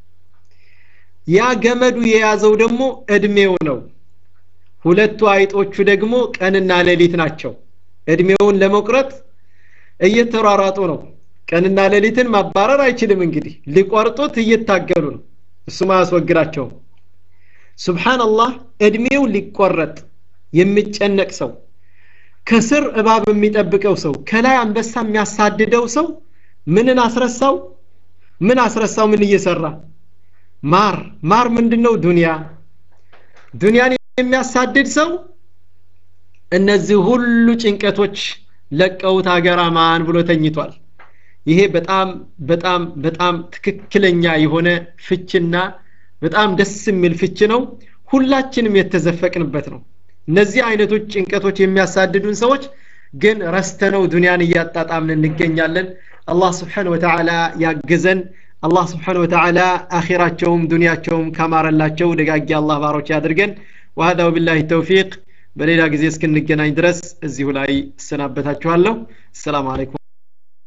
ያ ገመዱ የያዘው ደግሞ እድሜው ነው ሁለቱ አይጦቹ ደግሞ ቀንና ሌሊት ናቸው እድሜውን ለመቁረጥ እየተሯሯጡ ነው ቀንና ሌሊትን ማባረር አይችልም እንግዲህ ሊቆርጡት እየታገሉ ነው እሱም አያስወግዳቸውም ሱብሓንላህ እድሜው ሊቆረጥ የሚጨነቅ ሰው ከስር እባብ የሚጠብቀው ሰው ከላይ አንበሳ የሚያሳድደው ሰው ምንን አስረሳው ምን አስረሳው ምን እየሰራ ማር ማር ምንድነው ዱንያ ዱንያን የሚያሳድድ ሰው እነዚህ ሁሉ ጭንቀቶች ለቀውት ሀገር አማን ብሎ ተኝቷል ይሄ በጣም በጣም በጣም ትክክለኛ የሆነ ፍችና በጣም ደስ የሚል ፍች ነው ሁላችንም የተዘፈቅንበት ነው እነዚህ አይነቶች ጭንቀቶች የሚያሳድዱን ሰዎች ግን ረስተነው ዱንያን እያጣጣምን እንገኛለን አላህ ስብሓን ወተዓላ ያግዘን አላህ ስብሓን ወተዓላ አኺራቸውም ዱንያቸውም ካማረላቸው ደጋጊ አላህ ባሮች ያድርገን وهذا وبالله التوفيق በሌላ ጊዜ እስክንገናኝ ድረስ እዚሁ ላይ እሰናበታችኋለሁ السلام عليكم